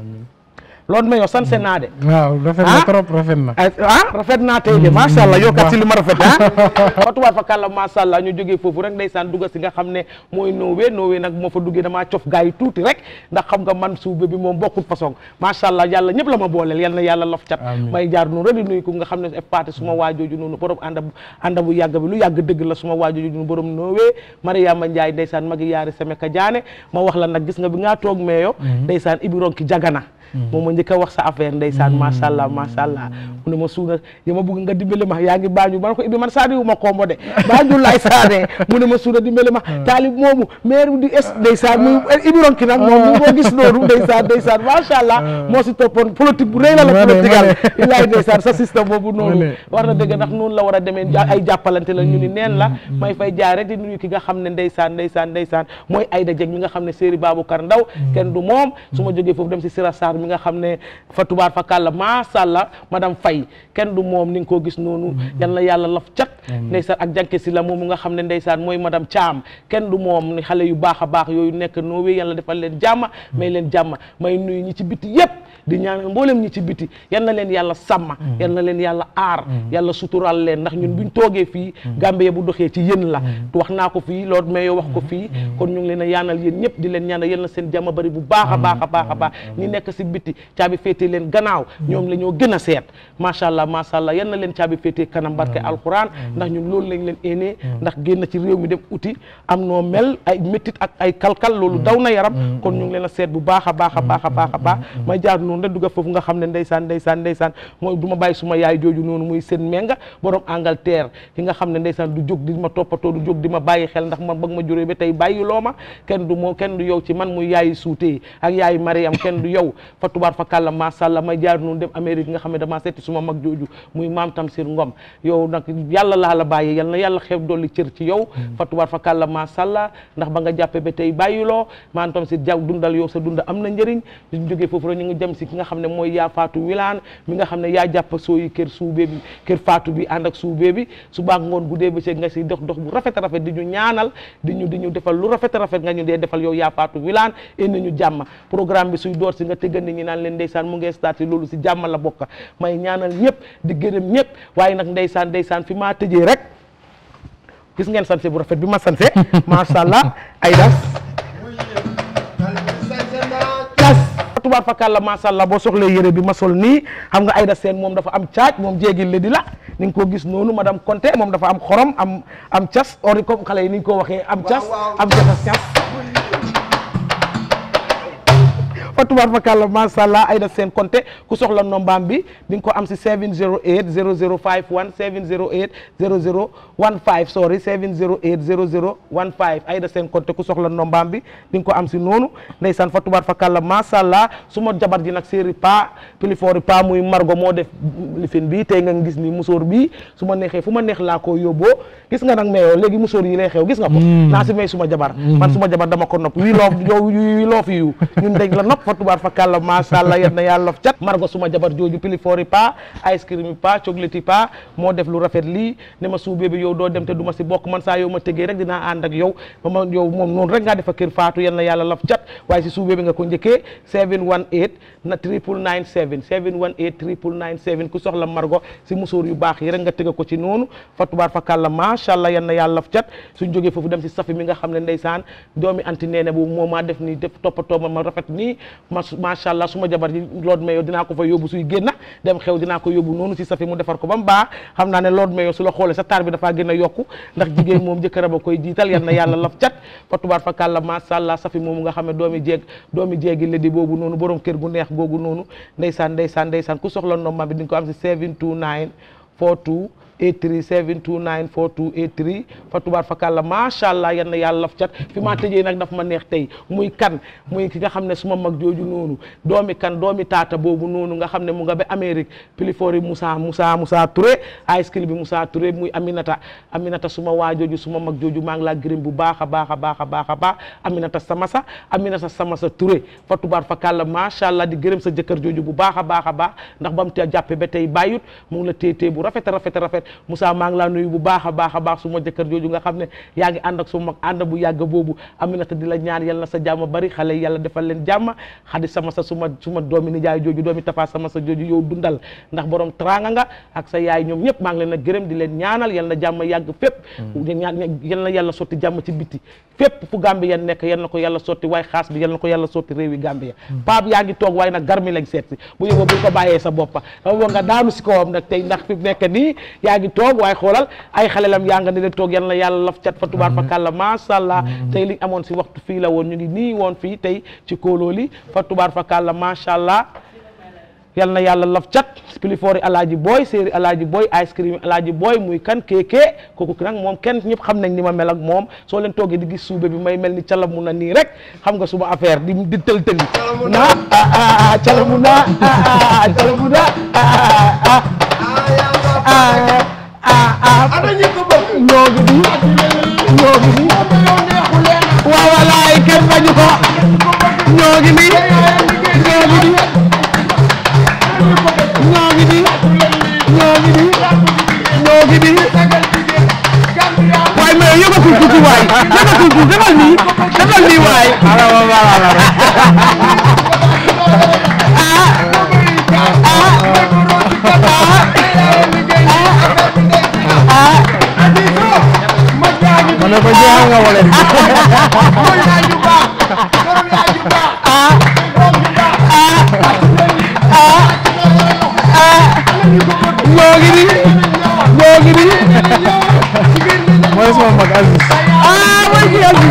loolu ma yow sanse naa de waaw rafet na trop rafet na ah rafet naa tey de macha allah yokkat si li ma rafet ah fatuwaat fa kàlla macha allah ñu jógee foofu rek ndeysaan dugga si nga xam ne mooy Norway Norway nag moo fa duggee damaa cof gars yi tuuti rek ndax xam nga man suube bi moom bokkul façon macha allah yàlla ñëpp la ma booleel yal na yàlla lof cat may jaar noonu rek di nuyu ko nga xam ne f parti suma waajooju noonu borom ànda ànda bu yàgg bi lu yàgg dëgg la suma waajooju noonu borom Norway Mariama Ndiaye ndeysaan magi yaari semeka jaane ma wax la nag gis nga bi ngaa toog meeyo ndeysaan ibi ronki jagana moom ma njëkk a wax sa affaire ndeysaan macha allah macha allah mu ne ma suuna ya ma bëgg nga dimbali ma yaa ngi baañu man ko ibi man saani wu ma kombo de baañu laay saane mu ne ma suuna dimbali ma taalib moomu maire di es ndeysaan muy ibi ronki nag moom mu ko gis noonu ndeysaan ndeysaan macha allah moo si toppoon politique bu rëy la la politique al ilaay ndeysaan sa système boobu noonu war na dëgg ndax noonu la war a demee ay jàppalante la ñu ni neen la may fay jaay rek di nuyu ki nga xam ne ndeysaan ndeysaan ndeysaan mooy Ayda Jeg mi nga xam ne Séeri Baboucar Ndaw kenn du moom su ma jógee foofu dem si Sira Sarr mi nga xam ne fa tubaar fa kàlla macha allah madame Faye kenn du moom ni nga koo gis noonu yal na yàlla laf cat ndeysaan ak jànke si la moomu nga xam ne ndeysaan mooy madame Thiam kenn du moom ni xale yu baax a baax yooyu nekk Norway yàlla defal leen jàmm may leen jàmm may nuyu ñi ci biti yépp di ñaan mboolem ñi ci biti yal na leen yàlla sàmm yal na leen yàlla aar yàlla sutural leen ndax ñun buñ toogee fii Gambie bu doxee ci yéen la wax naa ko fii loolu mais yow wax ko fii kon ñu ngi leen a yaanal yéen ñëpp di leen ñaanal yal na seen jàmm bari bu baax a baax a baax a baax ñi nekk si biti caabi féete leen gannaaw ñoom la ñoo gën a seet macha allah macha allah yal na leen caabi féete kanam barke alquran ndax ñun loolu lañ leen éenee ndax génn ci réew mi dem uti am noo mel ay méttit ak ay kalkal loolu daw na yaram kon ñu ngi leen a seet bu baax a baax a baax a baax a baax may jaar noonu rek dugga foofu nga xam ne ndeysaan ndeysaan ndeysaan mooy du ma bàyyi suma yaay jooju noonu muy seen menga borom Angleterre ki nga xam ne ndeysaan du jóg di ma toppatoo du jóg di ma bàyyi xel ndax man bëgg ma juree ba tey bàyyi loo ma kenn du moo kenn du yow ci man muy yaayi suutee ak yaayi Mariam kenn du yow fa tubaar fa kàlla macha allah may jaar noonu dem Amérique nga xam ne damaa seeti suma mag jooju muy maam Tamsir Ngom yow nag yàlla laa la bàyyi yal na yàlla xeeb dolli cër ci yow fa tubaar fa kàlla macha allah ndax ba nga jàppee ba tey bàyyiloo maam Tamsir jaw dundal yow sa dunda am na njëriñ ñu jógee foofu rek ñu ngi jëm si ki nga xam ne mooy yaa faatu wilaan mi nga xam ne yaa jàpp sooyi kër suubee bi kër faatu bi ànd ak suubee bi su baax ngoon guddee ba nga si dox dox bu rafet a rafet di ñu ñaanal di ñu di ñu defal lu rafet a rafet nga ñu dee defal yow yaa faatu wilaan indi ñu jàmm programme bi suy door si nga tëggan ni ñi naan leen ndeysaan mu ngee starté loolu si jàmm la bokk may ñaanal ñëpp di gërëm ñëpp waaye nag ndeysaan ndeysaan fi maa tëjee rek gis ngeen sanse bu rafet bi ma sanse macha allah ay das tubaar fakàlla macha allah boo soxlee yére bi ma sol nii xam nga Aïda Sène moom dafa am caaj moom jéegil le di la ni nga ko gis noonu madame Conté moom dafa am xorom am am cas ori comme xale yi ni ñu ko waxee am cas am casas cas fa tubaar fakàlla macha allah Aïda Sène Conté ku soxla nombaam bi di nga ko am si 708 0051 708 0015 sorry 708 0015 Aïda Sène Conté ku soxla nombaam bi di nga ko am si noonu ndeysaan fa tubaar fakàlla macha allah su ma jabar ji nag séeri pa pilifoori pa muy margo moo def lifin bi tey nga gis ni musóor bi su ma neexee fu ma neex laa ko yóbboo gis nga nag mais léegi musóor yi lay xew gis nga ko naa si may suma jabar man suma jabar dama ko nopp wii loof yow wii loof yu ñun dañ la nopp fa tubaar fa kàlla macha allah yal na yàlla lof cat margo suma jabar jooju pilifoori pa ice cream pa chocolate pa moo def lu rafet lii ne ma suubee bi yow doo dem te du ma si bokk man saa yow ma tegee rek dinaa ànd ak yow ba ma yow moom noonu rek ngaa defa kër faatu yal na yàlla lof cat waaye si suubee bi nga ko njëkkee 718 na triple 97 718 triple 97 ku soxla margo si musóor yu baax yi rek nga tëgga ko ci noonu fa tubaar fa kàlla macha allah yal na yàlla lof cat suñ jógee foofu dem si safi mi nga xam ne ndeysaan doomi anti neene bu moo maa def nii def toppatoo ma ma rafet nii ma macha allah suma jabar ji lood mayo dinaa ko fa yóbbu suy génna dem xew dinaa ko yóbbu noonu si safi mu defar ko ba mu baax xam naa ne lood mayo su la xoolee sa taar bi dafaa gën a yokku ndax jigéen moom jëkkëram a koy jiital yal na yàlla laf cat fa tubaar fa kàlla macha allah safi moomu nga xam ne doomi jeeg doomi jeegi ledi boobu noonu borom kër gu neex googu noonu ndeysaan ndeysaan ndeysaan ku soxla nomba bi di nga ko am si 729 42 83 729 4283 fa tubaar fa kàlla macha allah yan na yàlla laf cat fi maa tëjee nag daf ma neex tey muy kan muy ki nga xam ne suma mag jooju noonu doomi kan doomi taata boobu noonu nga xam ne mu nga ba Amérique pilifori Moussa Moussa Moussa Touré ice cream bi Moussa Touré muy Aminata Aminata suma waa jooju suma mag jooju maa ngi laa gërëm bu baax a baax a baax a baax a baax Aminata Samassa Aminata Samassa Touré fa tubaar fa kàlla macha allah di gërëm sa jëkkër jooju bu baax a baax a baax ndax ba mu te jàppe ba tey bàyyut mu ngi la téetee bu rafet a rafet a rafet Moussa maa ngi laa nuyu bu baax a baax a baax suma jëkkër jooju nga xam ne yaa ngi ànd ak suma mag ànd bu yàgg boobu Aminata di la ñaan yal na sa jàmm bari xale yi yàlla defal leen jàmm xadi sama sa suma suma doomi nijaay jooju doomi tafa sama sa jooju yow dundal ndax borom tranga nga ak sa yaay ñoom ñëpp maa ngi leen a gërëm di leen ñaanal yal na jàmm yàgg fépp ñaan yal na yàlla sotti jàmm ci biti fépp fu Gambie yan nekk yal na ko yàlla sotti waaye xaas bi yal na ko yàlla sotti réewi Gambie paap yaa ngi toog waaye nag garmi lañ seet si bu yóbboo buñ ko bàyyee sa boppa dama bëgg nga daanu si kawam nag tey ndax fi mu nekk nii yaa ngi toog waaye xoolal ay xalelam yaa nga ne leen toog yal na yàlla laf cat fa tubaar fa kàlla masha Allah tey liñ amoon si waxtu fii la woon ñu ngi nii woon fii tey ci kóolóoli fa tubaar fa kàlla masha Allah yal na yàlla laf cat pilifoori alaaji booy séeri alaaji booy ice cream alaaji booy muy kan kéekee kooku nag moom kenn ñëpp xam nañ ni ma mel ak moom soo leen toogee di gis suube bi may mel ni calamu na nii rek xam nga suma affaire di di tël tëli na ah calamu na ah calamu na ah ah ah ana ñi ko bëgg ñoo ngi nii ñoo ngi nii waaw walaay kenn bañu ko ñoo ngi nii ñoo ngi nii ñoo ngi nii ñoo ngi nii ñoo ngi nii waaye mais yëgatul tuuti waay yëgatul tuuti defal nii defal nii waay ala wa ala ala ma ne ko jeexal nga wala di ñoo ngi nii ñoo ngi nii mooy sama mag Aziz ah mooy kii Aziz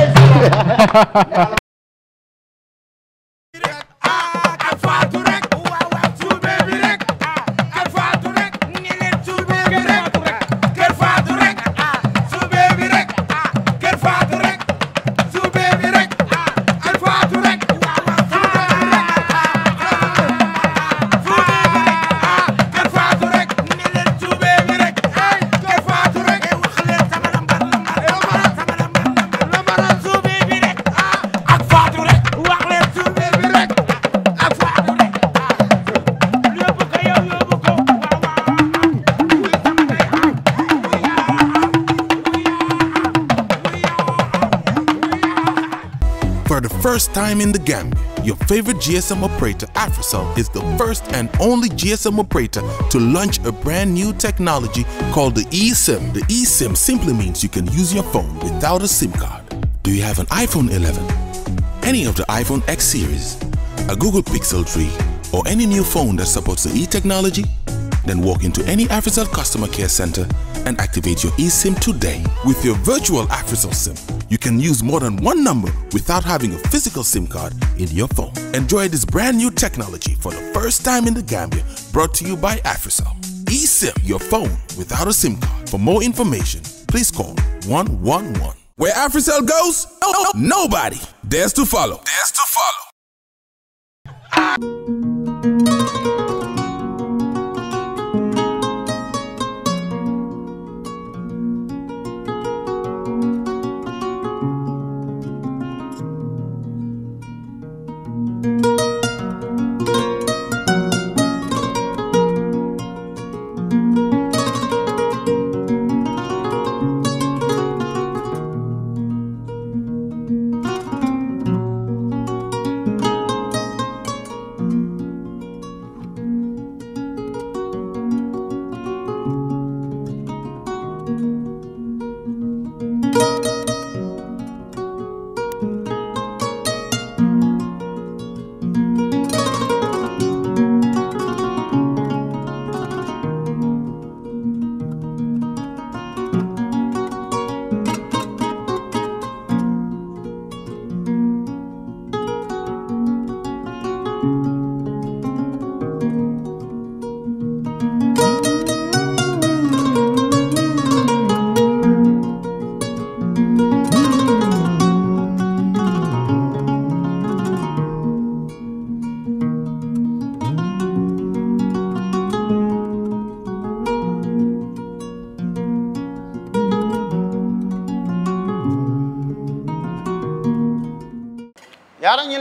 For the first time in the Gambia, your favorite GSM operator, Africell, is the first and only GSM operator to launch a brand new technology called the eSIM. The eSIM simply means you can use your phone without a SIM card. Do you have an iPhone 11, any of the iPhone X series, a Google Pixel 3, or any new phone that supports the e technology? Then walk into any Africell customer care center and activate your eSIM today. With your virtual Africell SIM, you can use more than one number without having a physical SIM card in your phone. Enjoy this brand new technology for the first time in the Gambia, brought to you by Africell. eSIM, your phone without a SIM card. For more information, please call 111. Where Africell goes, nobody dares to follow. Dares to follow.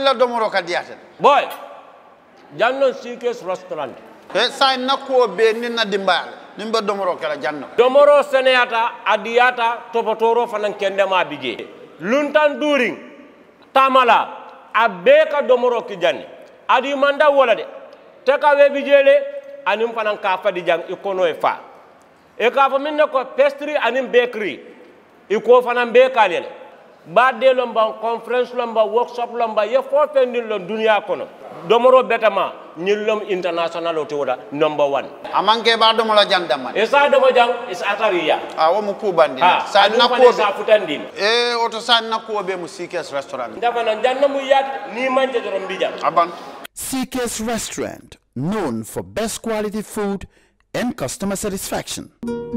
la domoro ka diyaten boy jannon sikes restaurant e sa nakkuwo be ni na dimbale nin be domoro kala janno domoro seneyata adiyata topotoro fanan kendema bije luntan during tamala a bee ka domoro ki janni adi manda wola de te ka we bijele anin fanan ka fadi jang i kono e fa e ka fo min ne ko pastry anin bakery i ko fanan be kalele badde lomba conference lomba workshop lomba ye fo fendin lon duniya kono domoro betama ñillom international o tewoda number one amanke ba domolo jandama e sa domo jang is atariya a wo mu kubandi ha sa aɗum fane nakkuwo sa futandima e oto sa nakkuwo be mu sikes restaurant ndafana janno mu yaade ni manje doron mbijam aban CK's Restaurant, known for best quality food and customer satisfaction.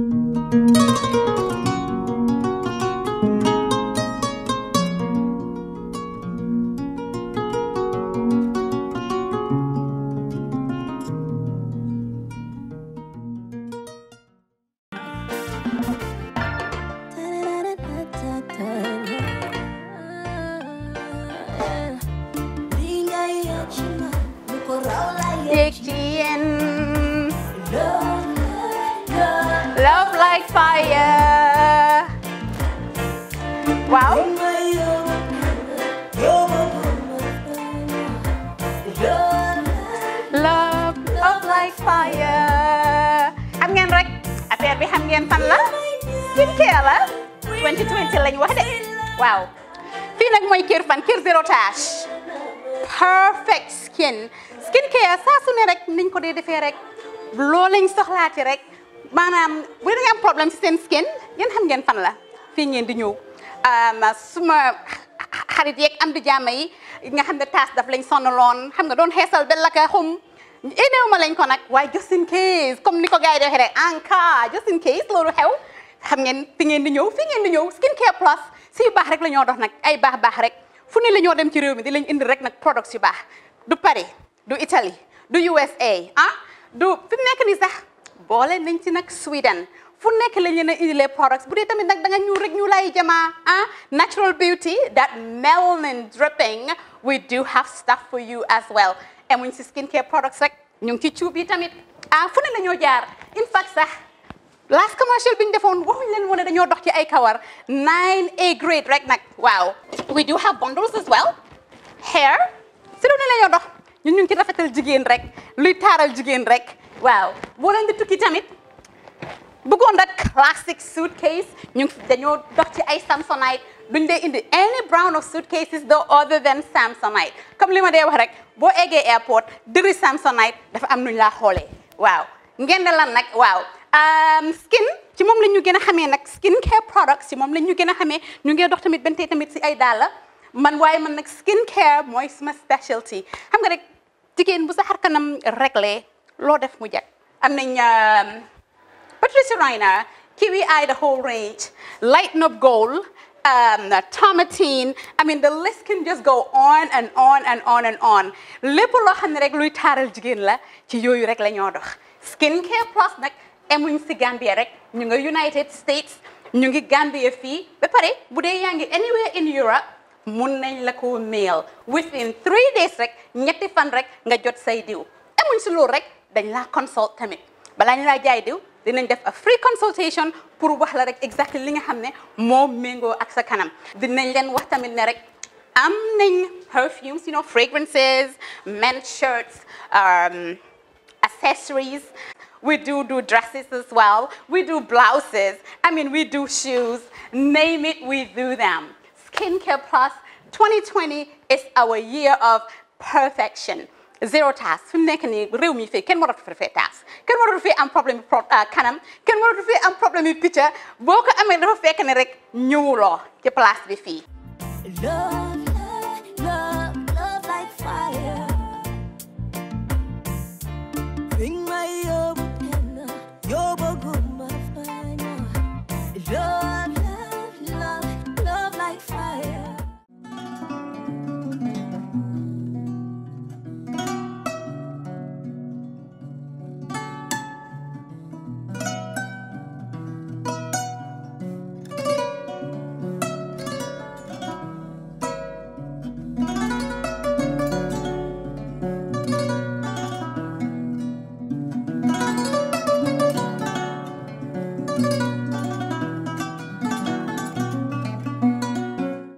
Diction. Love like fire. Wow. Love, love like fire. xam ngeen rek affaire bi xam ngeen fan la skincare la 2020 lañ wax de waaw fii nag mooy kër fan kër zero tache perfect skin skincare saa su ne rek niñ ko dee defee rek loo lañ soxlaati rek maanaam bu dee da nga am problème ci seen skin yéen xam ngeen fan la fii ngeen di ñëw suma xarit yeeg am di jàmm yi nga xam ne taas daf lañ sonaloon xam nga doon xeesal ba la ka xum éneew ma lañ ko nag waaye just in case comme ni ko gars yi di waxee rek en cas just in case loolu xew xam ngeen fi ngeen di ñëw fi ngeen di ñëw skincare plus si yu baax rek la ñoo dox nag ay baax baax rek fu ne la ñoo dem ci réew mi di lañ indi rek nag products yu baax du Paris du Italie du USA ah du fi mu nekk nii sax boole nañ ci nag Sweden fu nekk lañ leen a indilee products bu dee tamit nag da nga ñuul rek ñu lay jamaa ah natural beauty that melanin dripping we do have stuff for you as well emuñ si skincare products rek ñu ngi ci cuub yi tamit ah fu ne la ñoo jaar in fact sax last commercial bi ñu defoon waxuñ leen woon ne dañoo dox ci ay kawar 9A grade rek nag waaw we do have bundles as well hair si lu ne la ñoo dox ñun ñu ngi ci rafetal jigéen rek luy taaral jigéen rek waaw boo leen di tukki tamit bëggoon rek classic suitcase ñu ngi dañoo dox ci ay samsonite duñ dee indi any brand of suitcases though other than samsonite comme li ma dee wax rek boo eggee airport dëri samsonite dafa am nuñ laa xoolee waaw ngeen ne lan nag waaw skin ci moom la ñu gën a xamee nag skin care products ci moom la ñu gën a xamee ñu ngi dox tamit bentee tamit si ay dàlla man waaye man nag skin care mooy suma specialty xam nga rek jigéen bu sa xar kanam réglé loo def mu jag am nañ Patricia Reiner Kiwi Eye the whole range Lighten Up Gold um, Tomatine I mean the list can just go on and on and on and on lépp loo xam ne rek luy taaral jigéen la ci yooyu rek la ñoo dox skin care plus nag emuñ si Gambia rek ñu nga United States ñu ngi Gambia fii ba pare bu dee yaa ngi anywhere in Europe mun nañ la ko mail within three days rek ñetti fan rek nga jot say diw emuñ si loolu rek dañ laa consult tamit balaa ñu laa jaay diw dinañ def a free consultation pour wax la rek exactly li nga xam ne moo méngoo ak sa kanam dinañ leen wax tamit ne rek am nañ perfumes you know fragrances men's shirts um, accessories we do do dresses as well we do blouses I mean we do shoes name it we do them skincare plus 2020 is our year of perfection zero task fi mu nekk nii réew mi fii kenn waratu fi fee task kenn waratu fi am problème pro kanam kenn waratu fi am problème yu picca boo ko amee dafa fekk ne rek ñëwuloo ci place bi fii. Love, love, love like fire. Bring my